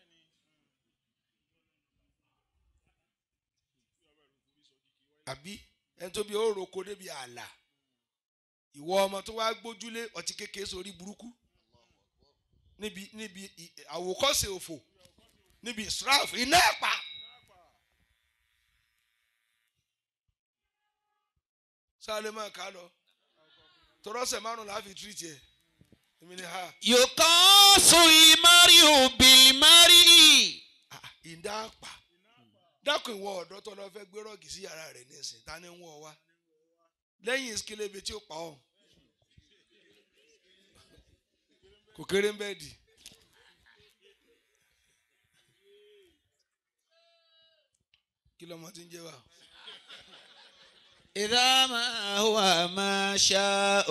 àbí ẹni tó bí ó roko débi ààlà ìwọ ọmọ tó wá gbójúlé ọtí kékeré sórí burúkú níbi níbi ì- àwòkọ́ṣe òfò níbi israf iná ẹ̀pà. sáré máa kà á lọ tọrọsẹ márùn la fi tírìtì ẹ èmi ni ha يقاس المرء بالمرء ah, ìdá àpà dákun ìwọ ọ̀dọ́ tó lọ fẹ́ gbé rọ́ọ̀gì sí yàrá rẹ̀ nísìn ta ni ń wọ̀ wá lẹ́yìn ìsikélébé tí ó pa ọ́ kò kéré ń bẹ́ẹ̀ dì kí lọ́mọ ti ń jẹ́ wa إذا ما هو ما شاء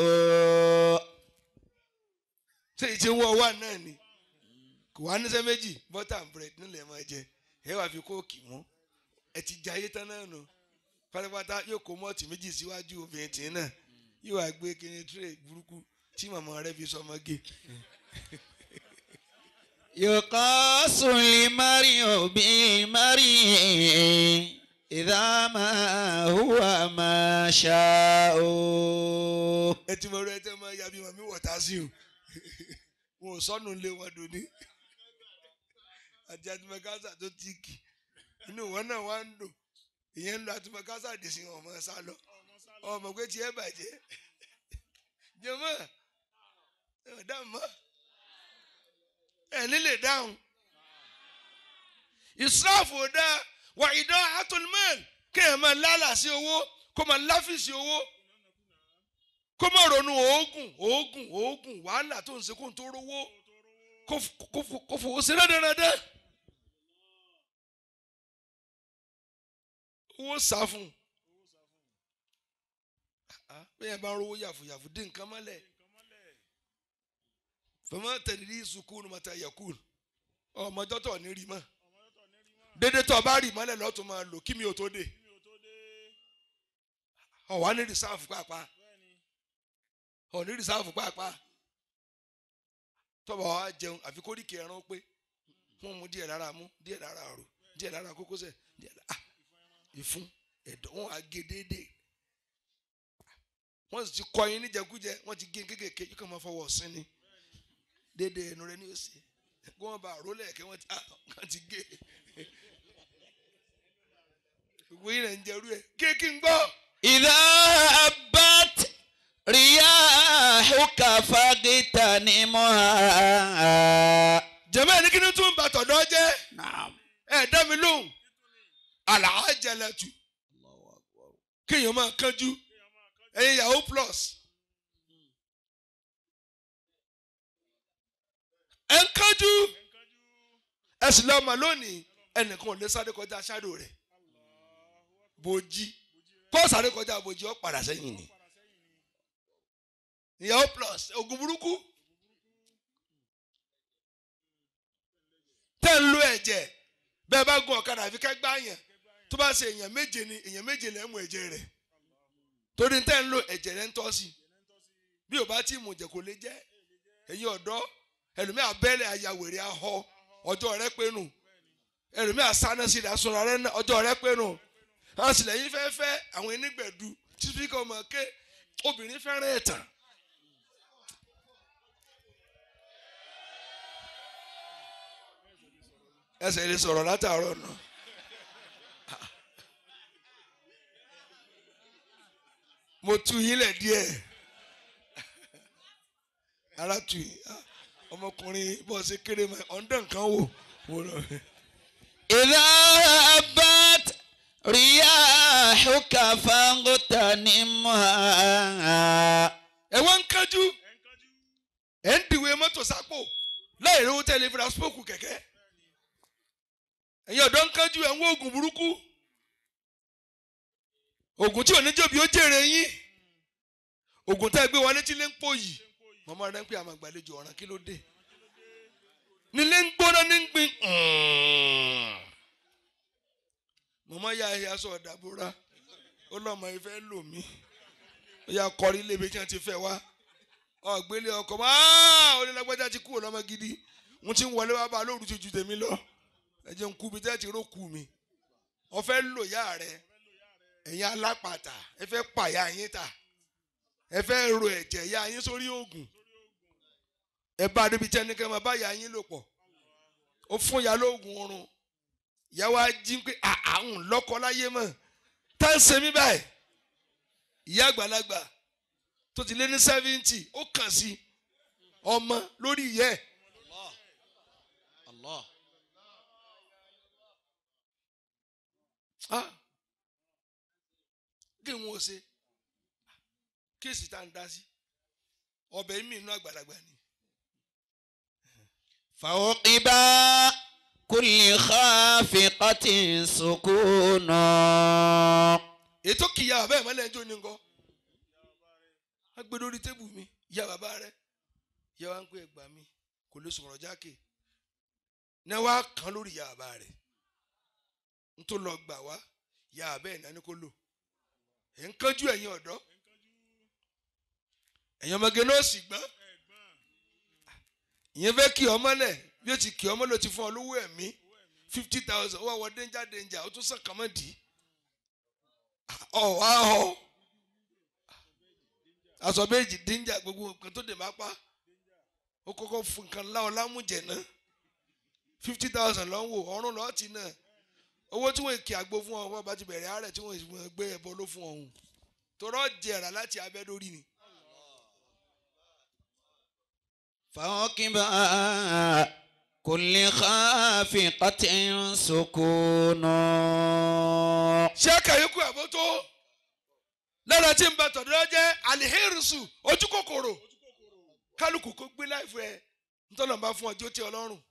ṣé ìṣe ń wọ̀ wá náà ni kò wá níṣẹ́ méjì butter and bread nílẹ̀ máa jẹ ẹ wàá fi kóòkì mú ẹ ti jẹ ayé tán náà nù pátápátá yóò kó mọ́ọ̀tì méjì síwájú obìnrin tì í náà yóò wá gbé kíni tírè burúkú tí màmá rẹ fi sọmọ gé يقاس المرء بالمرء إذا ما هو ما شاء ẹ ti mọ rẹ tẹ máa ya bí màmí wọ̀tá sí o wọn ò sọnù lé wọn dòní àti àtìmọ̀kásá tó tíìkì inú wọn náà wá ń dùn ìyẹn ń lo àtìmọ̀kásá dèsí ọmọ sá lọ ọmọ pé tiẹ̀ bàjẹ́ jẹ́mọ́ ẹ̀ dáhùn mọ́ ẹ̀ nílé dáhùn ìsráfù ò dáa wà ìdán atolmẹ́ẹ̀l kéèyàn máa lálà sí owó kó máa láfíìsì owó kó má ronú oògùn oògùn oògùn wàhálà tó ń ṣe kó n tó rówó kó f- kó f- kó fowó sí rẹ́dẹ̀rẹ́dẹ́ owó sá fún un Ah, bẹ́ẹ̀ bá ń rówó yàfùyàfù dín nǹkan mọ́lẹ̀ fẹ́mọ́ tẹ̀lé sukùn mọ́ta yakun ọmọjọ́ tó ní rí mọ́ dédé tó bá rí mọ́lẹ̀ lọ́tún máa lò kí mi ò tó dé ọ̀wá ní rìsáàfù pàápàá ọ̀ ní rìsáàfù pàápàá tọ́ba wa jẹun àfi kórìkì ẹran pé wọ́n mú díẹ̀ lára mú díẹ̀ lára àrò díẹ̀ lára kókósẹ̀ díẹ̀ lára ah ìfun ẹ̀dọ̀ wọn á gé déédéé wọ́n sì ti kọ́ yín níjẹkújẹ wọ́n ti gé kékèké yóò kàn máa fọwọ́ sí ni déédéé ẹnu rẹ ní òsè kí wọ́n bá àrò lẹ́ẹ̀kẹ́ wọ́n ti ah wọ́n ti gé gbogbo yín rẹ̀ ń jẹ́rú ẹ̀ kéèkì ń gbọ́. إذا هبت رياحك فاغتنمها jẹ̀mọ́ ẹni kí ni tún bá tọ̀dọ̀ jẹ́ نعم ẹ̀ dá mi lóhùn àlàájẹlẹtù kéèyàn máa kánjú ẹ̀yin yahoo plus ẹ̀ ń kánjú ẹ̀ sì lọ́ọ́ mà lónìí ẹnìkan ò lè sáré kọjá aṣáájú rẹ̀ bòjì kó sáré kọjá bòjì ó padà sẹ́yìn ni yahoo plus oògùn burúkú tẹ́ ń lo ẹ̀jẹ̀ bẹ́ẹ̀ bá gun ọ̀kadà àfi kẹ́ gbá yẹn tó bá ṣe èèyàn méje ni èèyàn méje lẹ́ mú ẹ̀jẹ̀ rẹ̀ torí tẹ́ ń lo ẹ̀jẹ̀ rẹ̀ ń tọ́ sí bí o bá tí mú jẹ kò lè jẹ́ ẹ̀yin ọ̀dọ́ ẹlòmíà abẹ́lẹ̀ ayàwèrè ahọ́ ọjọ́ rẹ pé nù ẹlòmíà sáná sí ìdá sunra rẹ náà ọjọ́ rẹ pé nù àwọn sì lẹ́yìn fẹ́fẹ́ àwọn onígbẹ̀dù tí spíkà ọmọ ké obìnrin fẹ́ràn ẹ̀tàn ẹsẹ̀ lè sọ̀rọ̀ látàárọ̀ náà. mo tu yín lẹ̀ díẹ̀ ara tu yín Ah, ọmọkùnrin bọ́ ṣe kéré mọ́ ọ̀ndẹ̀ nǹkan wò wò lọ. إذا هبت رياحك فاغتنمها ẹ wá ń kájú ẹ ń dìwé mọ́tò sápò láì rówó tẹ́lẹ̀ fúra spókù kẹ̀kẹ́ ẹ̀yin ọ̀dọ́ ń kájú ẹ̀ ń wá oògùn burúkú oògùn tí oníjòbí ó jèrè yín oògùn tá ẹ gbé wọlé tí lè ń pò yìí mọ̀mọ́ rẹ ń pè àmọ́ àgbàlejò ọ̀ràn kí ló dé nílé ń gbóná ní ń gbin mọ̀mọ́ ya ẹ̀yà sọ ọ̀dàbúrà ó lọ́mọ ìfẹ́ lò mí ó yà kọrí ilé ibi tí wọ́n ti fẹ́ wá ọ̀gbélé ọkọ̀ mọ́ onílágbájá ti kúrò lọ́mọ gidi wọ́n ti ń wọlé wá bá a lóru ti ju tèmi lọ ẹ jẹ́ ń kú mi tẹ́ ẹ ti ró kú mi wọ́n fẹ́ lò yá rẹ ẹ̀yin alápàtà ẹ fẹ́ pàyà yín ta ẹ fẹ́ ro ẹ̀jẹ̀ yá yín sórí oògùn ẹ bá a débi tí ẹnikẹ́ máa bá yá yín lò pọ̀ ó fún ìyá lóògùn oorun ìyá wa jí pé àhùn lọ́kọ láyé mọ̀ tá ń ṣe mí báyìí ìyá àgbàlagbà tó ti lé ní sẹ́fíǹtì ó kàn sí ọmọ lórí ìyá ẹ̀ الله Ah. kí n wo ṣe kéèsì tá à ń dá sí ọbẹ̀ mi inú àgbàlagbà ni فوقب كل خافقة سكون ètò kìyà bàbá ẹ̀ mọ́lẹ̀ ẹjọ́ ní nǹkan wọ́n gbé lórí tébù mi ìyá bàbá rẹ̀ ìyá wa ń pè ẹgbà mi kò lè sọ̀rọ̀ jákè ní wàá kàn lórí ìyá bàbá rẹ̀ n tó lọ gbà wá ìyá bàbá ẹ̀ náà ni kò lò ẹ̀ ń kánjú ẹ̀yin ọ̀dọ́ ẹ̀yin ọmọge náà sì gbọ́n ìyẹn fẹ́ kí ọmọ lẹ̀ bí ó ti kí ọmọ lò ti fún ọ lówó ẹ̀mí fifty thousand ó wà wọ danger danger ó tún sàn kàn mọ́ dì í ọ wá họ aṣọ méjì danger gbogbo nǹkan tó dè má pa ó kọ́kọ́ fún nǹkan láwọn lámújẹ náà fifty thousand lọ́n wò ọ̀run lọ́ọ́ ti náà owó tí wọ́n kì àgbo fún ọ wọ́n bá ti bẹ̀rẹ̀ àárẹ̀ tí wọ́n gbé ẹbọ ló fún ọ̀hún torọ́ jẹ̀rà láti abẹ́ lórí ni. فوقب كل خافقة سكون ṣé kàyékù àbótó lára tí ń bá tọ̀dọ̀ jẹ́ alihirisu ojú kòkòrò kálukú kó gbé láìfọ ẹ ntọ́nà bá fún ọjọ́ tí ọlọ́run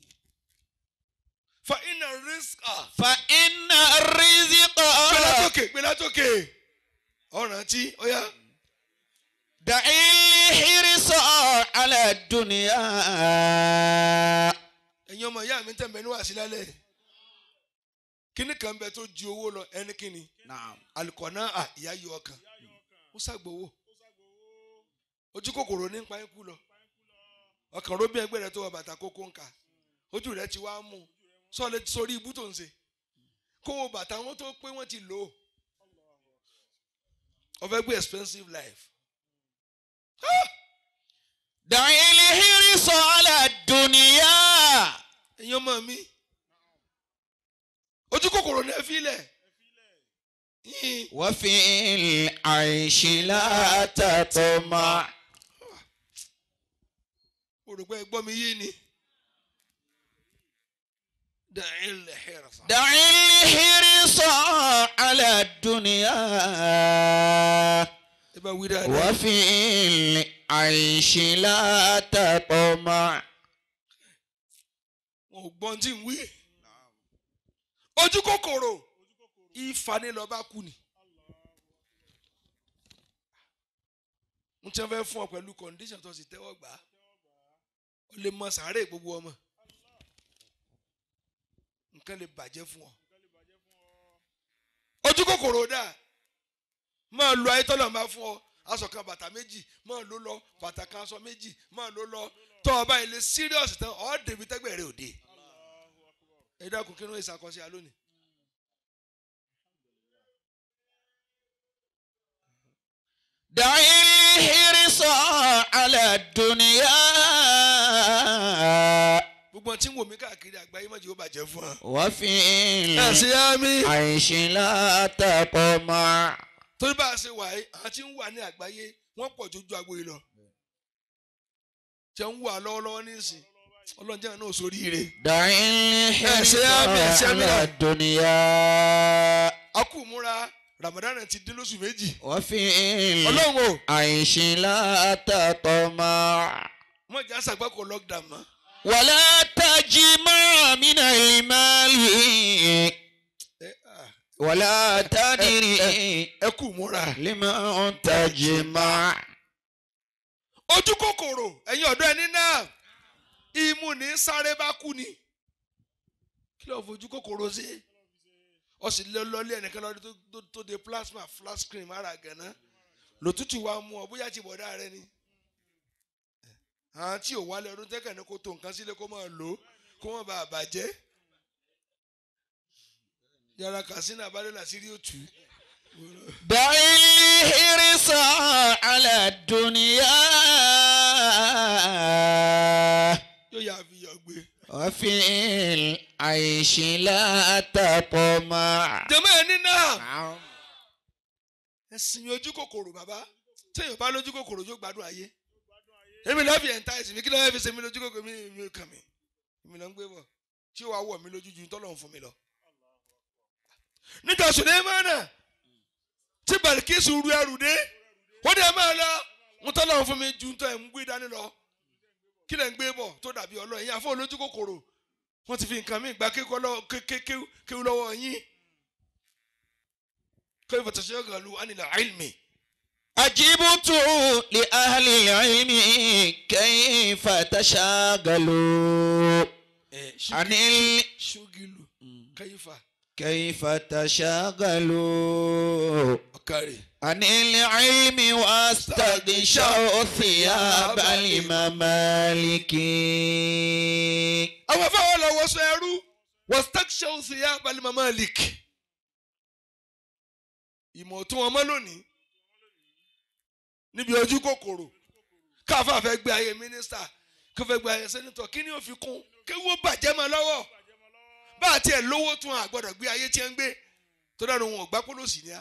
fa iná rísíkà فإن الرزق gbé látòkè gbé látòkè ọ̀ràn tí ó yá دع الحرص على الدنيا ẹ̀yin ọmọ ìyá mi tẹ̀m̀bẹ̀ ní wàásí lálẹ́ kíní kan bẹ tó ju owó lọ ẹni kíni Naam. alikọ̀nà à ìyá yọ ọkàn ó ṣàgbowó ojú kòkòrò ní pa ikú lọ ọkàn róbí ẹgbẹ́ rẹ tó wọ bàtà kókó ńkà ojú rẹ ti wá mú sọlẹ sórí ibú tó ń ṣe kó wo bàtà wọn tó pé wọn ti lò ó ọfẹ gbé expensive life دع الحرص على الدنيا ẹ̀yin ọmọ mi ojú kòkòrò ní ẹ fi lẹ̀ yín وفي العيش لا تطمع mo rò pé ẹ gbọ́ mi yé ni da'il hirsa. دع الحرص على الدنيا ẹ bá wí dáadáa. وفي العيش لا تطمع wọn ò gbọ́n tí ń wí. ojú kòkòrò ìfani lọ́ba kú ni. n tí wọ́n fẹ́ fún ọ pẹ̀lú condition tó sì tẹ́wọ́ gbà á ó lè mọ sàárè gbogbo ọmọ nǹkan lè bàjẹ́ fún ọ. ojú kòkòrò dà máa lo ayé tọ́lọ̀ máa fún ọ aṣọ kan bàtà méjì máa ló lọ bàtà kan aṣọ méjì máa ló lọ tọ́ ọ báyìí lè serious tán ọ́ débi tẹ́gbẹ̀ẹ́ rẹ òde ẹ dákun kí ló ń ṣàkọsí alónìí. دع الحرص على الدنيا gbogbo tí ń wò mí káàkiri àgbáyé má jẹ́ ó bàjẹ́ fún wa. وفي ẹ ṣe á mi. العيش لا تطمع torí bá a ṣe wà yìí àwọn tí ń wà ní àgbáyé wọ́n pọ̀ jójú agbo yìí lọ. ṣé ń wà lọ́wọ́lọ́wọ́ nísìn ọlọ́run jẹ́ náà sórí ire. دع الحرص ṣe á mi, ẹ ṣe á mi على náà. الدنيا a kù múra Ramadan ti dín lóṣù méjì. وفي ọlọ́run o العيش لا تطمع mọ̀ jẹ́ àṣàgbákò lockdown mọ́. ولا تجمع من المال ẹ ah, ولا تدري ẹ kù múra. لما تجمع ojú kòkòrò ẹ̀yin ọ̀dọ́ ẹni náà imú ní sáré bá kú ni kí ló fojú kòkòrò sí ọ sì lé lọlé ẹnìkan lọ́dún tó- tó- tó de plasma flash cream ara gànà lòtútù wa mú ọ bóyá ti bọ̀dá rẹ ni àwọn tí ò wálé ọdún tẹ́kẹ̀ ní kó tó nǹkan sílé kó máa lò ó kó má bàa bàjẹ́ yàrá kàsínà abádọ́là sírí òtù دع الحرص على الدنيا yóò yà fi yọ gbé. وفي العيش لا تطمع jẹ́mọ́ ẹ̀ ní náà. ẹ sinmi ojú kòkòrò bàbá téèyàn bá lójú kòkòrò yóò gbádùn ayé èmi lọ́ọ́ fi ẹ̀ǹtá ẹ̀sìn mi kí lọ́ọ́ fi ṣe mi lójú kòkòrò mi mi kàn mí èmi lọ́ọ́ ń gbé bọ̀ tí ó wàá wọ̀ mí lójú ju tọ́lọ̀ ń fún mi lọ. nígbà Sùlẹ́mánà tí Bàlíkísù ru ẹrù dé ó dẹ̀ máa lọ ń tọ́lọ̀ ń fún mi ju tọ́ ẹ̀ ń gbé dání lọ kí lẹ̀ ń gbé bọ̀ tó dàbí ọlọ́ yín àfọ̀ olójú kòkòrò wọ́n ti fi nǹkan mí gba kéwú lọ́wọ́ yín كيف تشغلوا عن العلم أجبت لأهل العلم كيف تشاغلوا عن ال... شغلوا كيف كيف تشاغلوا أكاري عن العلم واستغشوا ثياب الممالك àwọn afáwọn lọ wọṣọ ẹrú واستغشوا ثياب الممالك ìmọ̀ tí wọ́n mọ́ lónìí níbi ojú kòkòrò káfá fẹ́ gbé ayé mínísítà kó fẹ́ gbé ayé sẹ́nitọ̀ kí ni ó fi kún kí wọ́n bàjẹ́ mọ́ lọ́wọ́ bá a tiẹ̀ lówó tún àgbọ̀dọ̀ gbé ayé tí ń gbé tó dáná wọn ò gbá pólòsì ni á.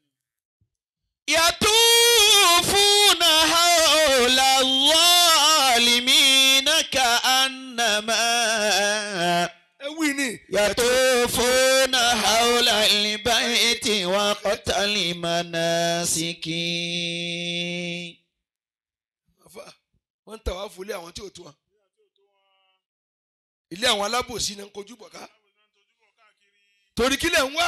يطوفون حول الظالمين كأنما ẹ wí ni. يطوفون حول البيت وقت المناسك àfa wọ́n ń tà wá fúlé àwọn tí ò tó wọn. ilé àwọn alábòsí náà ń kojú bọ̀ ká. torí kílẹ̀ ń wá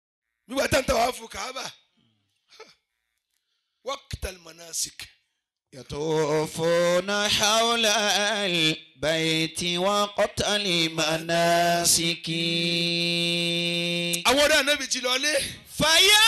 nígbà tá ń tà wá fún kàábà waqtal manasik يطوفون حول البيت وقت المناسك àwọn ọ̀rẹ́ ànábì ti lọ lé. فيا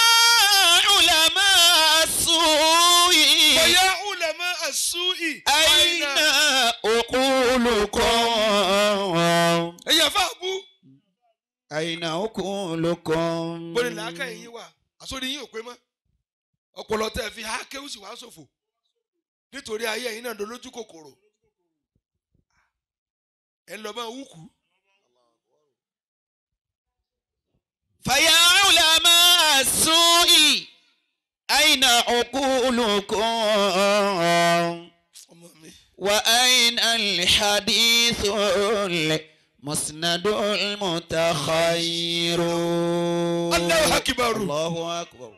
علماء السوء bóyá ulama as-su'i. أين عقولكم ẹ̀yà fáàbù. أين عقولكم bóni làákà yín wà àsọdí yín ò pé mọ́. ọpọlọ tẹ́ ẹ fi há kéwù sì wá ṣòfò. nítorí ayé ẹ̀yin náà dolójú kòkòrò. ẹ lọ bá wúkú. فيا علماء السوء أين عقولكم ọmọ mi. وأين الحديث المسند المتخير Allahu akbar. الله أكبر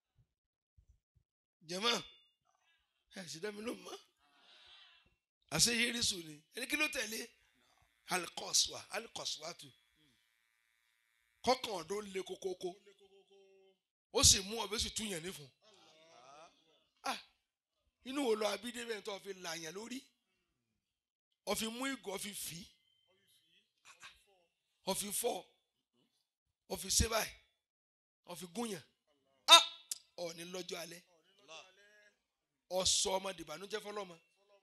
jẹ̀mọ́ ẹ sì dá mi ló mọ́. àṣẹ yérísù ni ẹni kí ló tẹ̀lé alikọ́sùwà alikọ́sùwàtù kọ́kàn ọ̀dọ́ le kókókó ó sì mú ọbẹ̀ sì tún yẹn nífun. Ah, inú wo lọ abídé bẹ́ẹ̀ tó fi làyàn lórí ó fi mú ìgò ó fi fì í ó fi fọ́ ó fi ṣe báyìí ó fi gúnyàn Ah, ọ̀ọ́ni lọ́jọ́ alẹ́ ọsọ ọmọ dìbànújẹ́ fọlọmọ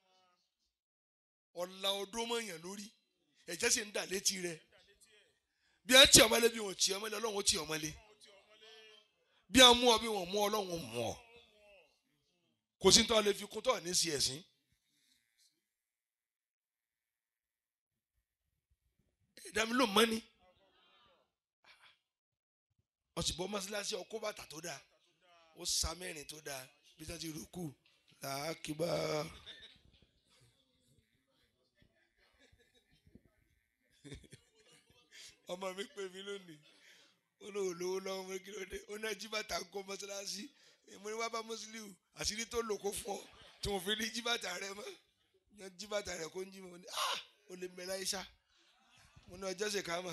ọlà ọdún mọyàn lórí ẹ̀jẹ̀ sì ń dà létí rẹ̀ bí ẹ tí ọmọlé bí wọn tí ọmọlé Ọlọ́run ó tí ọmọlé bí wọn mú ọ bí wọn mú Ọlọ́run mú ọ kò sí ní tọ́ lè fi kún tọ́ ní sí ẹ̀sìn. ẹ̀dá mi ló mọ́ ni ọ̀sìnbọ̀ mọ́sálásí ọkọ́ bàtà tó dáa ó sa mẹ́rin tó dáa bí wọ́n ti rúkú làákìbá. ọmọ mi pè mí lónìí ó lóun lówó lọ́wọ́ mo ní kí ló dé ó náà jí bàtà ń kó mọ́sálásí mo ní wá bá mùsùlùmí àṣírí tó lò kó fún ọ tí mo fi ní jí bàtà rẹ mọ́ ní jí bàtà rẹ kó ń jí mi mo ní ah ó lè mẹ́lá iṣá mo ní ọjọ́ ṣe ká mọ̀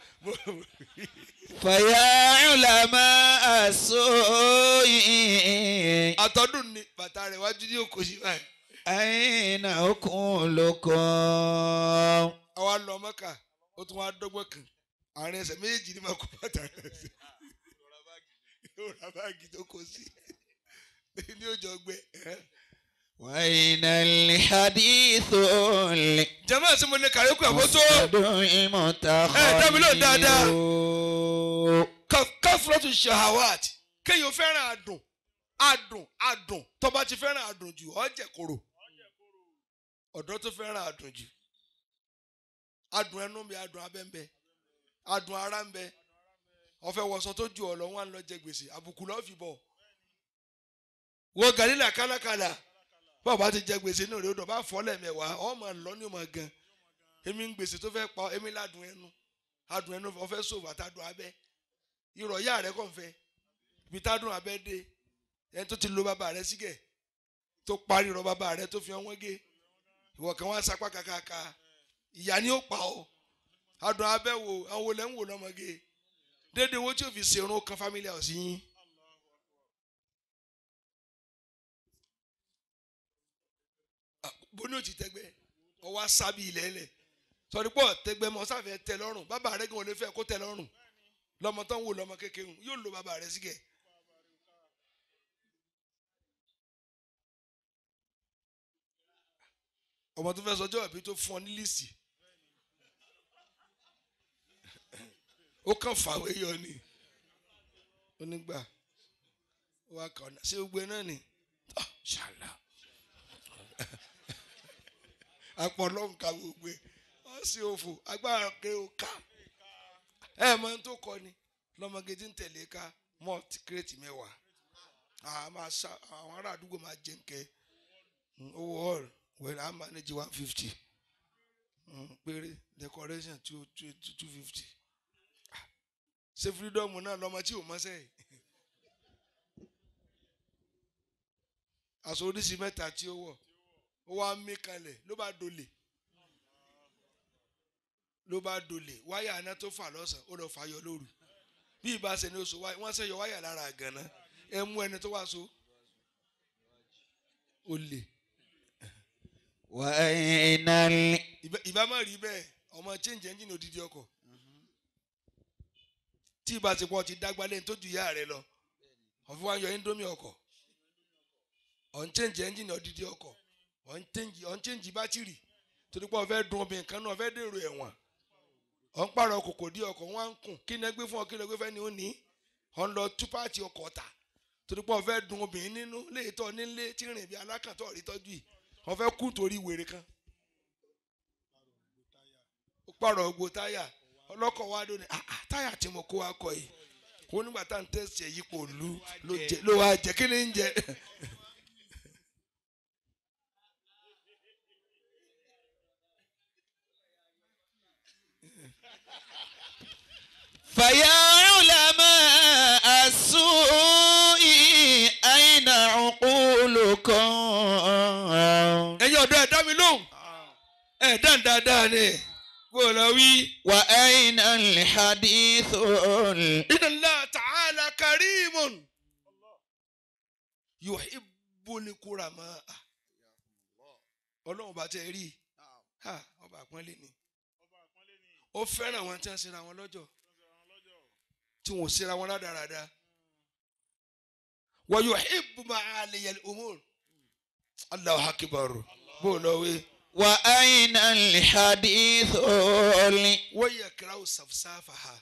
فيا علماء السوء àtọ́dún ni bàtà rẹ̀ wájú ní òkò sí báyìí. أين عقولكم àwa lọ mọ́kà ó tún wá dọ́gbọ́n kan àárín ẹsẹ̀ méjèèjì ni màá kó bàtà rẹ̀ sí. yóò ra báàgì tó kó sí ní òjò gbẹ. وأين الحديث jẹ́mọ́ àti mo lè kàrí kú àbótó المسند Eh, dá mi lóhùn dáadáa. المتخير káfíńtì shahawat kéèyàn fẹ́ràn àdùn àdùn àdùn tó bá ti fẹ́ràn àdùn jù ọ́ jẹ̀ kóró ọ̀dọ́ tó fẹ́ràn àdùn jù àdùn ẹnu ń bẹ àdùn abẹ́ ń bẹ àdùn ara ń bẹ ọ̀fẹ́ wọ̀sọ tó ju ọ̀lọ́ wọn lọ jẹ gbèsè àbùkù lọ́ọ́ fi bọ̀ wo gàdínà kálákálá báwo bá ti jẹ gbèsè náà rèé dọ̀ bá fọ́ lẹ́mẹ̀wàá ọmọ lọ ní ọmọ gan èmi ń gbèsè tó fẹ́ pa èmi ládùn ẹnu adùn ẹnu ọ̀fẹ́ sòwò àtàdùn abẹ́ irọ́ yá rẹ kàn fẹ́ ibi tádùn abẹ́ dé ẹni tó ti lo bàbá rẹ sígẹ̀ tó parí irọ́ bàbá rẹ tó fi ọwọ́n gé ìwọ kan wá sapá kàkàkà ìyá ni ó pa ọ́ adùn abẹ́ wo àwọn olè ń wò lọ́mọge déédéé owó tí o fi ṣerun kan family house yín. Ah, bó ní o ti tẹ́gbẹ́ ọwọ́ asábì ilẹ̀ ẹlẹ̀ sọ̀rí pọ̀ tẹ́gbẹ́ mọ́ sáfẹ́ tẹ́ lọ́rùn bàbá rẹ gan ò lè fẹ́ kó tẹ́ lọ́rùn lọ́mọ tó ń wò lọ́mọ kékeré hùn, yóò lo bàbá rẹ sígẹ̀. ọmọ tó fẹ́ sọjọ́ ìbí tó fún ọ ní lísì ó kàn fàwé yọ ni ó nígbà ó wá kàn ọ́nà ṣé gbogbo ẹ náà ni Ah, ṣàlà àpọ̀lọ́ nǹkan gbogbo ẹ ọ sí òfò agbára pé ó ká ẹ mọ ohun tó kọ ni lọmọge tí ń tẹ̀lé ká malt kírètì mẹ́wàá àá máa ṣá àwọn ará àdúgbò máa jẹ nkẹ owó hall wẹ̀rẹ̀ á manage one fifty péré decoration two two two fifty ṣé freedom náà lọmọ tí ò mọ́sẹ̀ aṣọ oríṣi mẹ́ta tí ó wọ̀ ó wá mí kalẹ̀ ló bá dolè ló bá dolè wáyà aná tó fà lọ́sàn-án ó lọ fàyọ lóru bí ìbá ṣe ní oṣù wáyà wọ́n ṣe yọ wáyà lára àgànná ẹ mú ẹni tó wá so olè وأين ال Ìbá- ìbá má rí bẹ́ẹ̀ ọmọ change engine odidi ọkọ̀ tí ìbá ti pọ̀ ti dágbá lẹ́yìn tó ju ìyá rẹ lọ ọ̀fun wa yọ indomie ọkọ̀ ọ̀n change engine odidi ọkọ̀ ọ̀n change ọ̀n change bátìrì torí pé ọ̀fẹ́ dun obìnrin kan náà ọ̀fẹ́ dèrò ẹ̀wọ̀n ọ̀n pààrọ̀ kòkò dí ọkọ̀ wọn á ń kùn kí ni ẹgbẹ́ fún ọ kí ni ẹgbẹ́ fẹ́ ni ó ní ọ̀n lọ tú páàtì ọkọ̀ ta torí pé ọ̀fẹ́ dun obìnrin nínú léètọ́ nílé tí rìn bí alákàntọ́ rí tọ́jú yìí ọ̀fẹ́ kú torí wèrè kan ó pààrọ̀ gbogbo táyà ọlọ́kọ̀ wa ló ní "Ah, ah, táyà tí mo kó wa kọ yìí ó nígbà tá à ń tẹ̀sí ẹ̀ yípo lu ló jẹ ló wá jẹ kí ni ń jẹ. فيا علماء السوء أين عقولكم ẹ̀yin ọ̀dọ́ ẹ̀ dá mi lóhùn ẹ̀ dán dáadáa ni kó o lọ wí. وأين الحديث ال- inna Allah ta'ala karimun yuhibbul kurama ọlọ́run bá tẹ rí ha ọba àpọ́nlé ni ó fẹ́ràn àwọn tí wọ́n ṣera wọn lọ́jọ́ tí wọ́n ṣera wọn rádaràda wa yuhibbu ma'aliyal umur Allahu akbar bó o lọ wí. وأين الحديث ال- wa yakrahu safsafaha.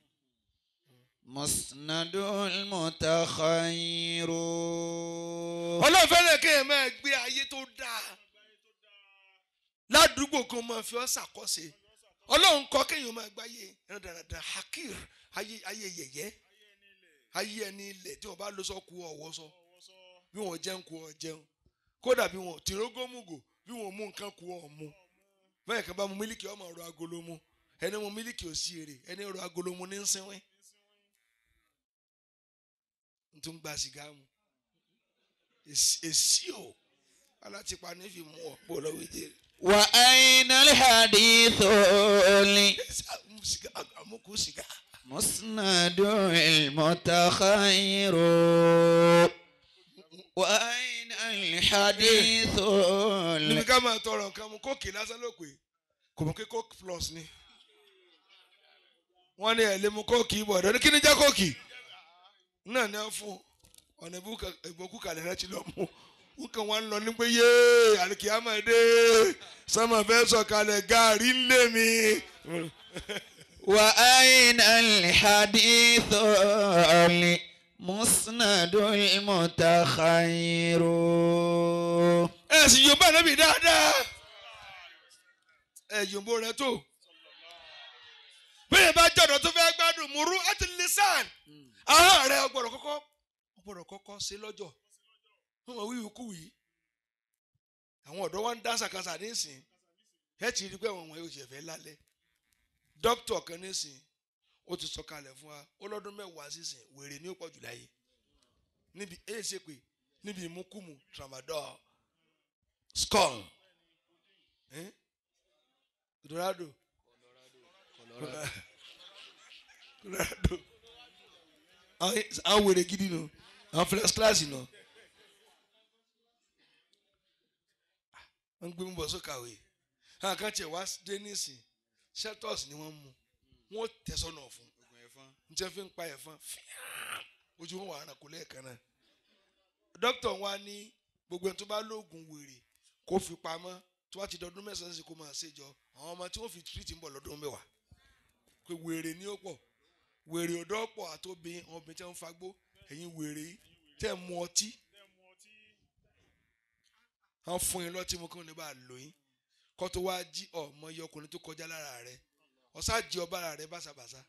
مسند المتخير ọlọ́run fẹ́ràn kéèyàn máa gbé ayé tó dáa ládùúgbò kan máa fi ọ́ ṣàkọ́ṣe ọlọ́run kọ́ kéèyàn máa gbáyé ẹran dáradára hakir ayé ayé yẹ̀yẹ́ ayé ẹni ilẹ̀ tí wọ́n bá lọ sọ kú ọ̀wọ́ sọ bí wọ́n jẹun kú ọ jẹun kódà bí wọ́n tìrógómùgò bí wọ́n mú nǹkan kú ọ mú bẹ́ẹ̀ kan bá mu mílíkì ọmọ ọ̀rọ̀ agolo mu ẹni mu mílíkì ò sí èrè ẹni ọ̀rọ̀ agolo mu ní ń sínwín n tún gba sìgá mu èsì èsì o alátipa ní fi mú ọ pọ̀ lọ́wọ́ ìdè وأين الحديث ال- àmúkú sìgá. مسند المتخير وأين الحديث níbi ال- ká máa tọrọ nǹkan mu kóòkì lásán ló pé kò mọ̀ pé kóòkì plus ni wọ́n ní ẹ̀ lè mu kóòkì bọ̀ ọ̀dọ́ ní kí ni jẹ́ kóòkì náà ní wọ́n fún ọ̀nà ìbòkú kalẹ̀ rẹ ti lọ mú nǹkan wọn lọ ní pé yéé àríkìámọ̀ dé sọmọ fẹ́ sọ̀kalẹ̀ gaari ń lé mi. وأين الحديث المسند المتخير ẹ sì yóò bá nàbì dáadáa ẹ yòǹbó rẹ tó bẹ́ẹ̀ bá jọ̀dọ̀ tó fẹ́ gbádùn múrú àti lisan ahọ́n rẹ ọgbọ̀dọ̀ kọ́kọ́ ọgbọ̀dọ̀ kọ́kọ́ ṣe lọ́jọ́ wọ́n mọ̀ wíwí kú yìí àwọn ọ̀dọ́ wa ń dá sàkàsà nísìn ẹ ti rí pé àwọn ọmọ yóò ṣe fẹ́ lálẹ́ dókítà kan nísìn ó ti sọ kalẹ̀ fún wa ó lọ́dún mẹ́wàá sísìn wèrè ní ó pọ̀ jù láyé níbi èyí ṣe pé níbi ìmúkùmù tramadol skull eh? Colorado Colorado àwọn àwọn wèrè gidi nù àwọn first class nù wọ́n gbé mi bọ̀ sókàwé àwọn kan tiẹ̀ wá dé nísìn shelters ni wọ́n mú wọ́n tẹ̀sọ́nà fún n jẹ́ fi ń pa ẹ̀fọn fíàm ojú wọn wà á kó lẹ́ẹ̀kan náà dókítà wa ní gbogbo ẹni tó bá lóògùn wèrè kó fi pamọ́ tó bá ti dọdún mẹ́sàn-án sí kó máa ṣèjọ àwọn ọmọ tí wọ́n fi tìrìtì ń bọ̀ lọ́dún mẹ́wàá pé wèrè ní ó pọ̀ wèrè ọ̀dọ́ pọ̀ àtòbí àwọn obìnrin tí wọ́n ń fagbó ẹ̀yin wèrè yìí tẹ́ ẹ̀ mu ọtí wọ́n fún yín lọ́tí mu kí wọ́n lè bá a lò yín kó tó wá jí ọmọ iye ọkùnrin tó kọjá lára rẹ̀ ọ̀sá jí ọba ara rẹ̀ báṣabàṣá.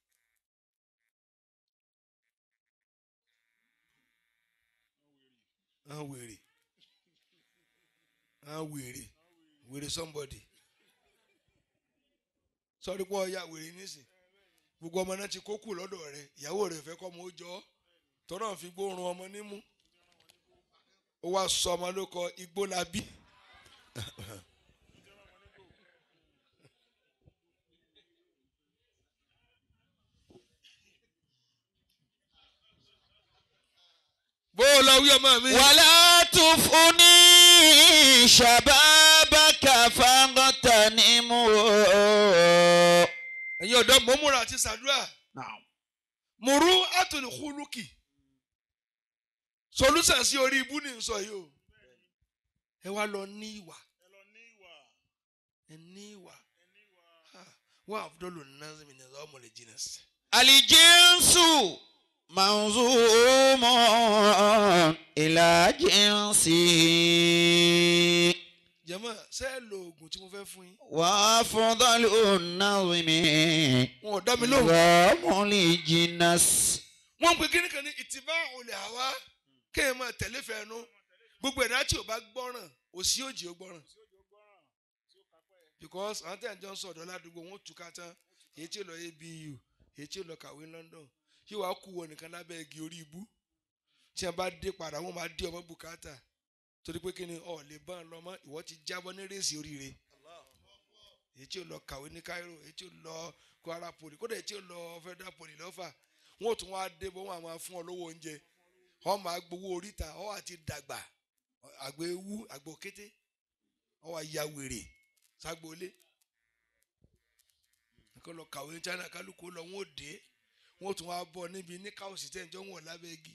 àwọn wèrè àwọn wèrè wèrè somebody sọrí pé ọya wèrè nísìn gbogbo ọmọ náà ti kó kù lọ́dọ̀ rẹ̀ ìyàwó rẹ̀ fẹ́ kọ́ ọmọ ó jọ ọ́ tọ́nà fi gbóòórùn ọmọ nímú ó wá sọ ọmọ ló kọ igbó la bí. bó o lọ wí ọmọ mi. ولا تفني شباب تغتنمه ẹ̀yin ọ̀dọ́ mò ń múra àti sàdúrà نعم mùrú àtòlùkúlùkì solúsàn sí orí ibú ní sọ yìí o ẹ wá lọ ní ìwà ẹ ní ìwà Ha, wà àbúdọ́lù nàzìmì ní ọmọ lè jìnnà sí. الجنس منظوم إلى جنسه jẹ́mọ́ ṣé ẹ lo oògùn tí mo fẹ́ fún yín. وأفضل النظم wọn ò dá mi lóhùn. نظام الجنس wọ́n ń pe kíní kan ní ìtìbá olè àwa kéèyàn máa tẹ̀lé fẹ́ẹ́nu gbogbo ẹ̀dá tí ò bá gbọ́ràn òsì òjì ó gbọ́ràn. because àwọn tẹ̀ ń jọ ń sọ̀dọ̀ ládùúgbò wọn ó túká tán èyí tí ó lọ abu èyí tí ó lọ kàwé London yóò wá kú wọn nìkan lábẹ́ igi orí ibú tí wọn bá dé padà wọn máa dé ọmọ bùkátà torí pé kíni ọ̀ lè bá ń lọ mọ́ ìwọ ti jábọ́ ní rèsì oríire èyí tí ó lọ kàwé ní Cairo èyí tí ó lọ Kwara Poly kódà èyí tí ó lọ Federal Poly lọ́fà wọn ò tún wá dé bọ́ wọn á máa fún ọ lówó oúnjẹ ọ máa gbowó oríta ọ àti dàgbà àgbẹ̀ ewu àgbẹ̀ òkété ọ wá ya wèrè ságbolé nǹkan lọ kàwé ní China kálukú lọ wọn ò dé wọn ò tún wá bọ níbi ní káwọsì tẹ̀ ń jọ wọn lábẹ́ igi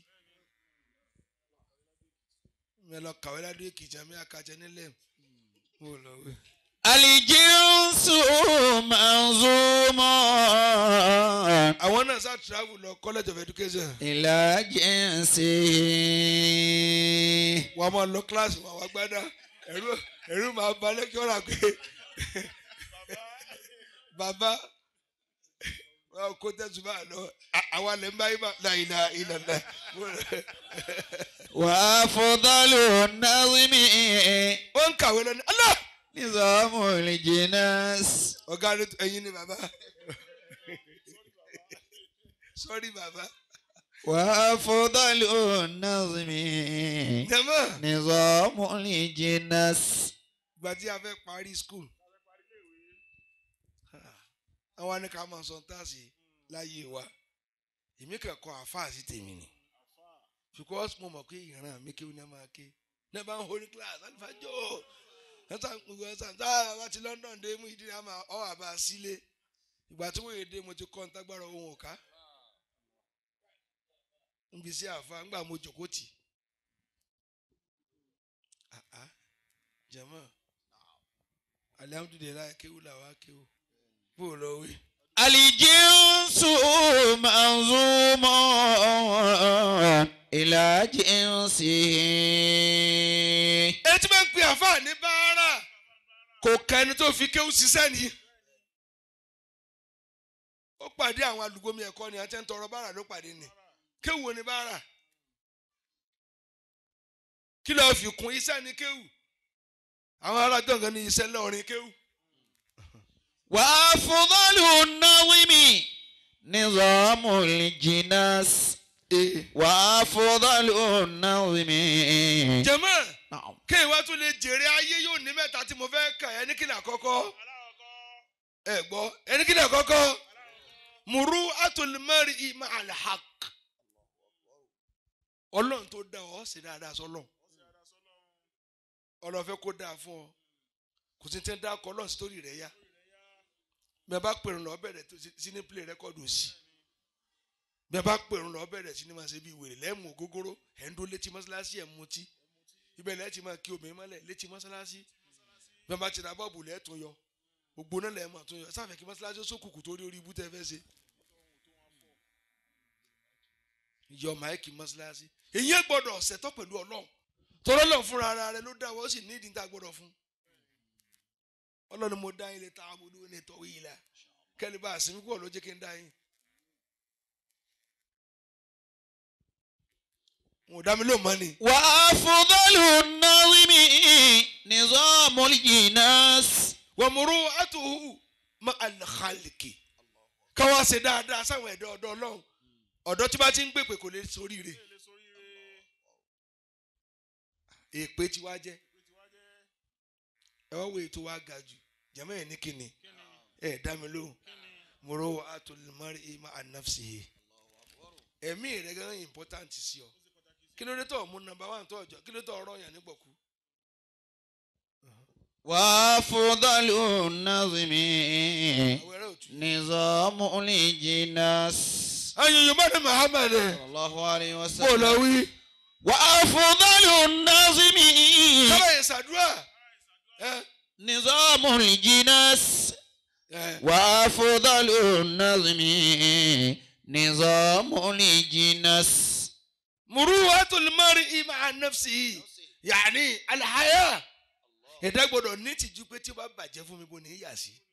mi lọ kàwé ládùú èkìtì àmì àkàtẹ nílẹ̀ mo lọ wẹ̀. الجنس منظوم àwọn náà sá travel lọ college of education إلى جنسه wọn máa lọ kíláàsì wọn wá gbádá ẹrú ẹrú máa ba lẹ́kítọ́rà pé bàbá wọn kó tẹ̀sùbà lọ à- àwa lè ń bá yín bá láìla ìlànà وأفضل النظم ó ń kàwé lọ ní Allah نظام الجنس ọ̀gá rẹ ẹ̀yin ni bàbá sọ́rí bàbá وأفضل النظم jẹ́mọ́ نظام الجنس ìgbà tí a fẹ́ parí school àwọn ni ká máa sọ táàsì láyé wa èmi kẹ́kọ̀ọ́ àfáà sí tèmi ni because mo mọ̀ pé ìran mi kéwìn náà máa ké náà bá ń horí class alifájọ́ ẹ̀sà gbogbo ẹ̀sà táà bá ti London dé mú ìdí àmà ọ̀ àbá sílé ìgbà tí wọ́n yé dé mo ti kọ́ ntágbára ohun ọ̀ká ń bí sí àfa ńgbà mo jòkó tì Ah, ah. jẹ̀mọ́ alihamudulilayi kéwù làwa kéwù bó o lọ wí. الجنس منظوم إلى جنسه ẹni tí wọ́n ń pe àfáà ní báárà kò ka ẹni tó fi kéwù ṣiṣẹ́ ni. ó pàdé àwọn alùgbòmí ẹ̀kọ́ ni àti ẹni tọrọ báárà ló pàdé ni kéwù wo ni báárà. kí ló fi kún iṣẹ́ ni kéwù. àwọn ará gbọ̀ngàn ní iṣẹ́ lọ́ọ̀rin kéwù. وأفضل النظم نظام الجنس وأفضل النظم jẹ̀mọ́ نعم kéwì wá tún lè jèrè ayé yóò ní mẹ́ta tí mo fẹ́ kà ẹni kí ni àkọ́kọ́. ẹ gbọ́ ẹni kí ni àkọ́kọ́. mùrú àtòlùmọ́rì ìmọ̀ àlhàk. ọlọ́run tó dá ọ ṣe dáadáa sọlọ́run. ọlọ́run fẹ́ kó dáa fún ọ. kò sí tẹ́ ń dá ọkọ̀ ọlọ́run sí torí rẹ̀ yá. bí a bá pèrò lọ bẹ̀rẹ̀ tó sí ní play record òsì. bí a bá pèrò lọ bẹ̀rẹ̀ sí ní máa ṣe bí wèrè lẹ́mú ògógóró ẹ̀ ń dó létí mọ́ṣáláṣí ẹ̀ ń mutí. ibẹ̀ lẹ́ẹ̀tì máa kí obìnrin mọ́lẹ̀ létí mọ́ṣáláṣí. bí a bá ti ra bọ́ọ̀bù lẹ́ẹ̀tún yọ gbogbo náà lẹ́ẹ̀ máa tún yọ sáfẹ́ kí mọ́ṣáláṣí ó sókùnkù tó rí orí ibú tẹ́ fẹ́ ṣe. yọ máìkì mọ́ṣáláṣí èyí gbọ́dọ̀ ṣẹ̀tọ́ pẹ̀lú ọlọ́run tọ́lọ́ lọ́n fúnra ara rẹ ló dá wọ́n sì ní ìdí tá a gbọ́dọ̀ fún. ọlọ́run mo dá ilé tá a bò lóun ní tọ́wé yìí la kẹ́lẹ́ bá a sinmi pọ̀ ló jẹ́ kí n dá yín. wọn ò dá mi lóun mọ́ ni. وأفضل النظم نظام الجنس wàmúrú àtúhù má àlàkàlìkì káwá ṣe dáadáa sáwọn ẹ̀dọ́ ọ̀dọ́ ọlọ́run ọ̀dọ́ tí bá ti ń gbèpè kò lè soríire èpè tí wá jẹ́ ẹ wá wo ètò wa ga jù jẹ́mọ́ ẹ̀ ní kíni ẹ̀ dá mi lóhùn múrò àtòlùmọ́rí ìmọ̀ ànáfsì yìí ẹ̀mí rẹ̀ gángan important sí ọ kí ló dé tó mú nọ́mbà wà tó ọjọ́ kí ló dé tó ọ̀rọ̀ yàn nígbọ̀kú وأفضل النظم àwọn ẹrẹ òtún. نظام الجناس ayọ̀yọ̀ bá ní muhammed صلى الله عليه bó lọ وسلم wí. وأفضل النظم sábà yẹn ṣàdúrà. ẹ نظام الجناس ẹ وأفضل النظم نظام الجناس muruwatul mar'i ma'a nafsihi yaani alhaya. ẹ̀dá gbọ́dọ̀ ní tìjú pé tí ó bá bàjẹ́ fún mi bó ní í yà sí.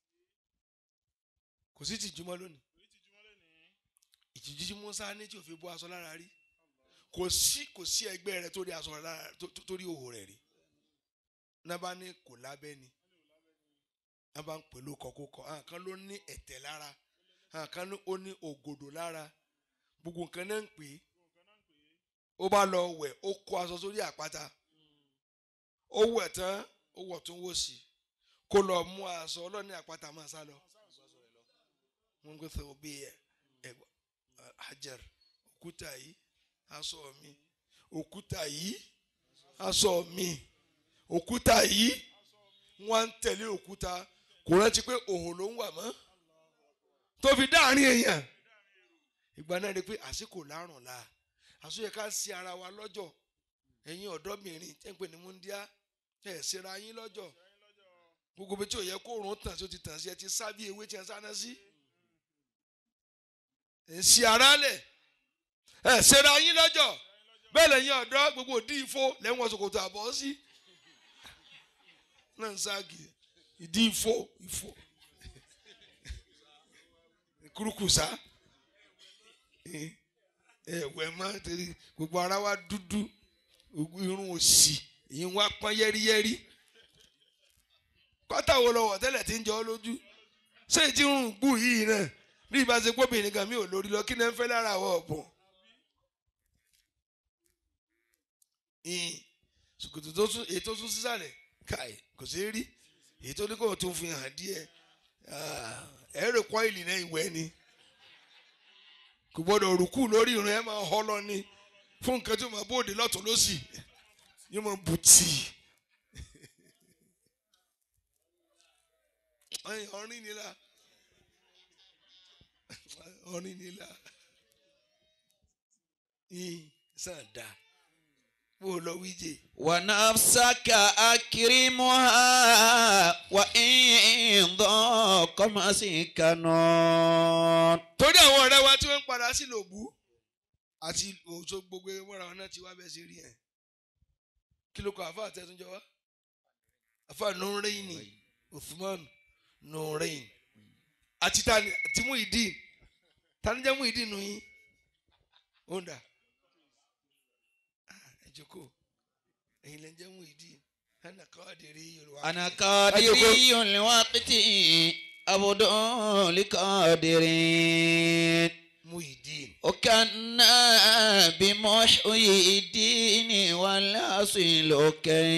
kò sí tìjú mọ́ lónìí. ìtìjú tí musa ní tí ò fi bọ́ aṣọ lára rí kò sí kò sí ẹgbẹ́ rẹ tó rí aṣọ lára tó- tó- tó rí òhò rẹ̀ rí. nábà ní kò lábẹ́ ni nábà ń pẹ̀lú kọ̀kọ́kọ́ àwọn kan ló ní ẹ̀tẹ̀ lára àwọn kan ló ó ní ògòdò lára gbogbo nǹkan náà ń pè é ó bá lọ wẹ̀ ó kó aṣọ sórí àpáta ó wẹ̀ tán ó wọ̀ tún wò sí kó lọ mú aṣọ ọlọ́ni àpáta máa sá lọ. wọ́n gbé sọ bí ẹ ẹgbà hajar òkúta yìí aṣọ mi òkúta yìí aṣọ mi òkúta yìí wọ́n ń tẹ̀lé òkúta kò rántí pé òhun ló ń wà mọ́ tó fi dáàrin èèyàn ìgbà náà rí i pé àsìkò lárùn la àsọyẹ ká sí ara wa lọ́jọ́ ẹ̀yin ọ̀dọ́bìnrin tẹ́ ń pè ní múndíá ẹ̀ ṣera yín lọ́jọ́ gbogbo bí tí ò yẹ kó rùn tàn sí ó ti tàn sí ẹ ti sá bí ewé tí ẹ sáná sí ẹ̀ ń ṣe ara lẹ̀ ẹ̀ ṣera yín lọ́jọ́ bẹ́ẹ̀ lẹ́yìn ọ̀dọ́ gbogbo òdì ìfó lẹ́wọ̀n ṣòkòtò àbọ̀ sí náà ń ságì ìdí ìfó ìfó kúrúkùsá ẹ̀wẹ̀ máa tẹ̀lé gbogbo ara wa dúdú gbogbo irun òsì èyí wá pọ́n yẹ́rìyẹ́rì pátá wo lọ wọ̀ tẹ́lẹ̀ tí ń jọ ọ́ lójú ṣé ìdí irun gbù yìí náà bí ìbá ṣe gbóbìnrin kan mi ò lórí lọ kí ni ẹ ń fẹ́ lára àwọ̀ ọ̀bùn. ìyìn ṣòkòtò tó tún èyí tó tún sísàlẹ̀ káì kò sí rí èyí tó ní kò tún fi hàn díẹ̀ ẹ̀rọ kọ́ìlì náà ìwẹ́ ni kò gbọ́dọ̀ rùkú lórí irun ẹ̀ máa họ́ lọ ní fún nǹkan tí ó máa bóde lọ́tún lọ́sì yóò máa bù tì í ọrin nílà ọrin nílà yín sàn dá bó lọ wíjẹ. ونفسك أكرمها وإن ضاق مسكنا torí àwọn ọ̀rẹ́ wa tí wọ́n ń padà sí lòbú àti òṣò gbogbo mọ́ra wọn náà ti wá bẹ́ẹ̀ sí rí ẹ̀ kí ló kọ àfa àtẹ̀túnjọ wa àfa nùrẹ́yìnì Uthman nùrẹ́yìn àti tani àti Muideen tani jẹ́ Muideen nù yín ó ń dà Ah, ẹ jókòó ẹ̀yin lẹ́ ń jẹ́ Muideen ẹnì kan àdèrè Yorùbá. أنا قادري الوقت عبد لقادر Muideen وكنا بمحيي الدين والأصل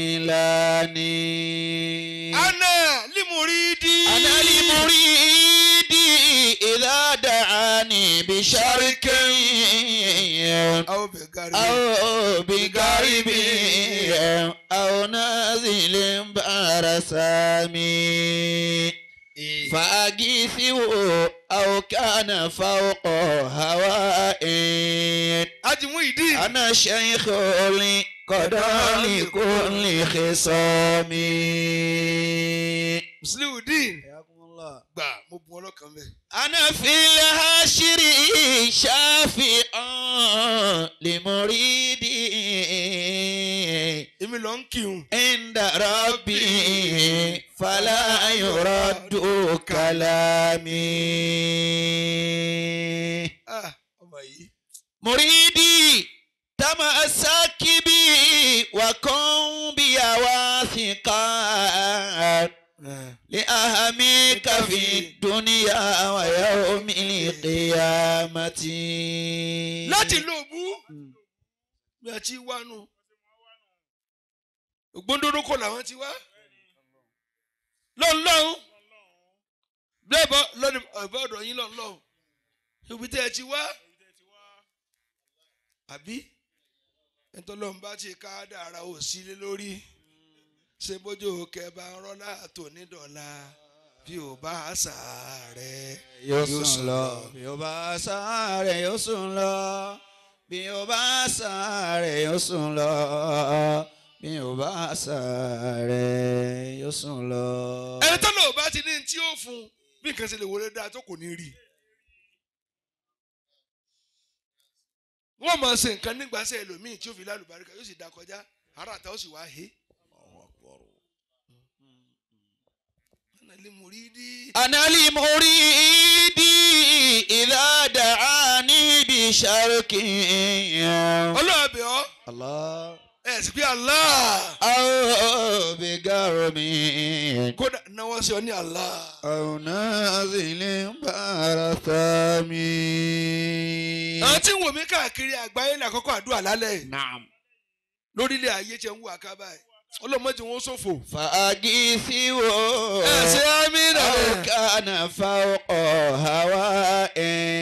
كيلاني ana limuridi. أنا لمريد إذا دعاني بشرك awo bẹ gari. أو بقريب أو نازل برسامي فأجيثه أو كان فوق هواء Haji Muideen. أنا شيخ لقضاء لكل خصام Musliudeen. gbà mo bu ọlọ́kàn bẹ́ẹ̀. أنا في الهاشر شافع لمريدي èmi lọ ń kírun. عند ربي فلا يرد كلامي Ah, ọmọ yìí. مريدي تمسك بي وكن بي واثقا لأهمك في الدنيا ويوم القيامة láti lo òbú. bí a ti wá nù. ògbóndórókò làwọn ti wá. lọ́nlọ́hún. lẹ́bọ̀ lọ́ni ọ̀bẹ ọ̀dọ̀ yín lọ́nlọ́hún. ibi tẹ́ ẹ ti wá. àbí ẹ̀tọ́ lọ́n bá ti ká dára ò sílé lórí. ṣe bójú kẹba rọlá tó ní dọ̀la bí ò bá sàárẹ̀ yóò sùn lọ bí ó bá sáré yóò sùn lọ bí ó bá sáré yóò sùn lọ bí ó bá sáré yóò sùn lọ. ẹni tó lò bá ti ní tí ó fún un bí nǹkan ṣe lè wọlé dáa tó kò ní rí i. wọ́n máa ṣe nǹkan nígbàsẹ̀ ẹlòmíì tí ó fi lálùbáríkà yóò sì dá kọjá ara àtà ó sì wá he. Ana li muridi. أنا لمريدي إذا دعاني بشرك ọlọ́ọ̀bẹ̀ ọ́ الله ẹ̀ sì pé Allah أو بقرب kódà náwó sí ọ ní Allah. أو نازل برثامي àwọn tí ń wò mí káàkiri àgbáyé ní àkọ́kọ́ àdúrà lálẹ́ yìí. نعم lórílẹ̀ ayé tí ń wù àkábà ẹ̀ ọlọ́mọdé wọn ṣòfò. فأجيثي ẹ ṣe àmì أو rẹ̀. كان فوق هواء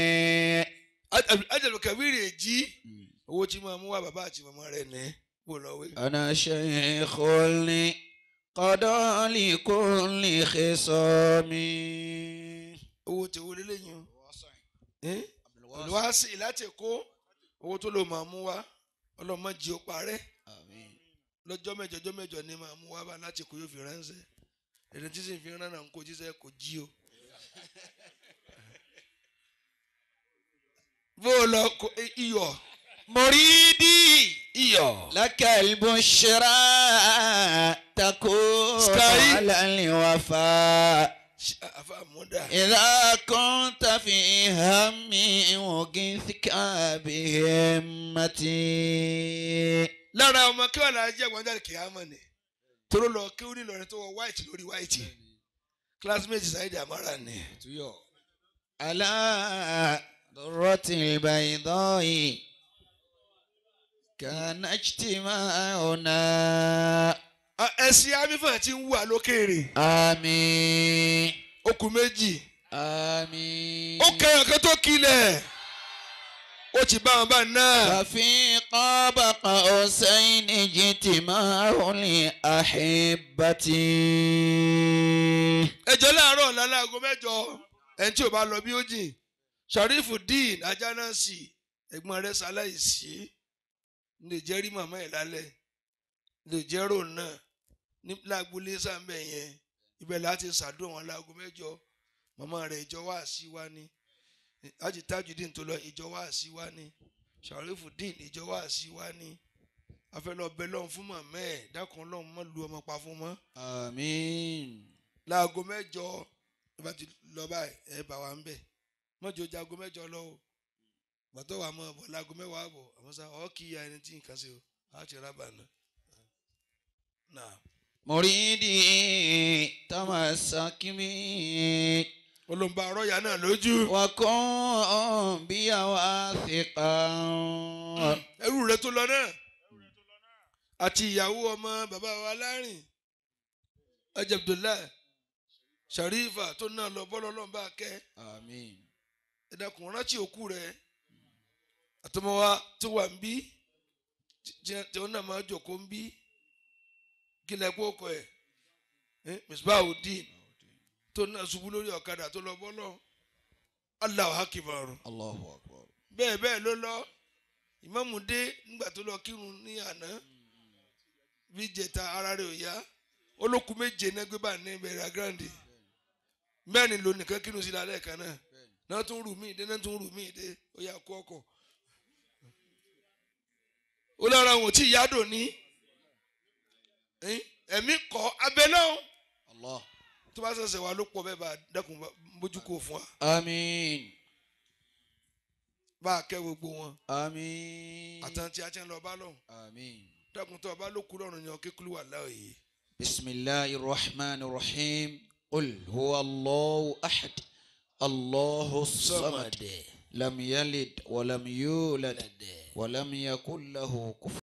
ajẹ̀lù kẹ̀wéèrè jí owó tí máa mú wá bàbá àti màmá rẹ̀ ní kó lọ wé. أنا شيخ قضى لكل خصام owó tí owó lélẹ́yìn o. ẹ́ olùwàsí láti kó owó tó lò máa mú wá ọlọ́mọ jí ó parẹ́ آمين lọ́jọ́ mẹ́jọ ọjọ́ mẹ́jọ ni máa mú wá bá láti kó yóò fi ránṣẹ́ èdè tí sì fi rán náà ń kó jíṣẹ́ kò jí o. bó o lọ kó iyọ̀ مريدي iyọ̀. لك البشرى تكون سكاي. على الوفاء àfa àmúdà. إذا كنت في هم وقثك بهمتي lára ọmọ kí wàá lára jẹ́ gbọ́njáde kìámọ̀ ni toró lọ kí ó ní Ìlọrin tó wọ white lórí white classmate Saheed Amara ni. على ذرة البيضاء كان اجتماعنا Ah, ẹ̀sìn amífà ti ń wà lókèrè آمين okùn méjì آمين ó kẹyàn kan tó kilẹ̀ ó ti bá wọn bá náà. ففي قاب قوسين اجتماع لأحبتي ẹjọ́ láàárọ̀ ọ̀la láago mẹ́jọ ẹni tí ò bá lọ bí ó jìn Sharifudeen Ajánásì ẹ̀gbọ́n rẹ̀ ṣaláìsí lè jẹ́ rí màmá ẹ̀ lálẹ́ lè jẹ́ rò náà ní lágbólé sàmbẹ̀ yẹn ibẹ̀ láti ṣàdúrà wọn láago mẹ́jọ màmá rẹ̀ ìjọ wá sí wa ní láti Tajudeen tó lọ ìjọ wá sí wa ní Sharifudeen ìjọ wá sí wa ní afẹ́lẹ́ ọbẹ̀ lọ́hùn fún màmá ẹ̀ dákun lọ́hùn mọ́ lu ọmọ pa fún mọ́ آمين láago mẹ́jọ ẹ bá ti lọ báyìí ẹ bá wa ń bẹ mọjọ jago mẹ́jọ lọ o gbàtọ wà mọ bọ láago mẹ́wàá bọ àmọ́ sá ọ kì í ya ẹni tí nǹkan ṣe o á ti rábà náà. náà مريدي تمسك بي olùbá ọ̀rọ̀yà náà lójú وكن بي واثقا ẹrú rẹ tó lọ náà àti ìyàwó ọmọ bàbá wa lárìn ajá Abdullahi Sharifa tó náà lọ bọ́lọ́ lọ́nba kẹ́ آمين ẹ dákun rántí òkú rẹ àtọmọ wa tó wà ń bí tí- tí wọn náà máa jòkó ń bí kí lẹ kó kọ ẹ Misbahudeen tó náà ṣubú lórí ọ̀kadà tó lọ bọ́lọ̀ Allahu Akbar الله أكبر bẹ́ẹ̀ bẹ́ẹ̀ ló lọ ìmáàmù dé nígbà tó lọ kírun ní àná bí jẹta ara rẹ̀ ò yá olókùn méje náà gbé bá ní ìbẹ̀rẹ̀ agrandi mẹ́rin ló nìkan kírun sí lálẹ́ kan náà náà tún rù míì dé náà tún rù míì dé ó yà kó ọkọ̀ ó lọ́ra wọn tí ìyá dò ní ẹ́n, ẹ̀mí kọ́ abẹ náà الله tó bá ṣẹ̀ṣẹ̀ wà ló pọ̀ bẹ́ẹ̀ bá dákun bá- bójú kò fún wa آمين bá a kẹ́ gbogbo wọn آمين àtàntí àti ẹ̀ lọ bá lọ́hùn. آمين dákun tó o bá ló kú lọ́rùn yan kékeré wà láòyè. بسم الله الرحمن الرحيم قل هو الله أحد الله الصمد لم يلد ولم يولد ولم يكن له كفوا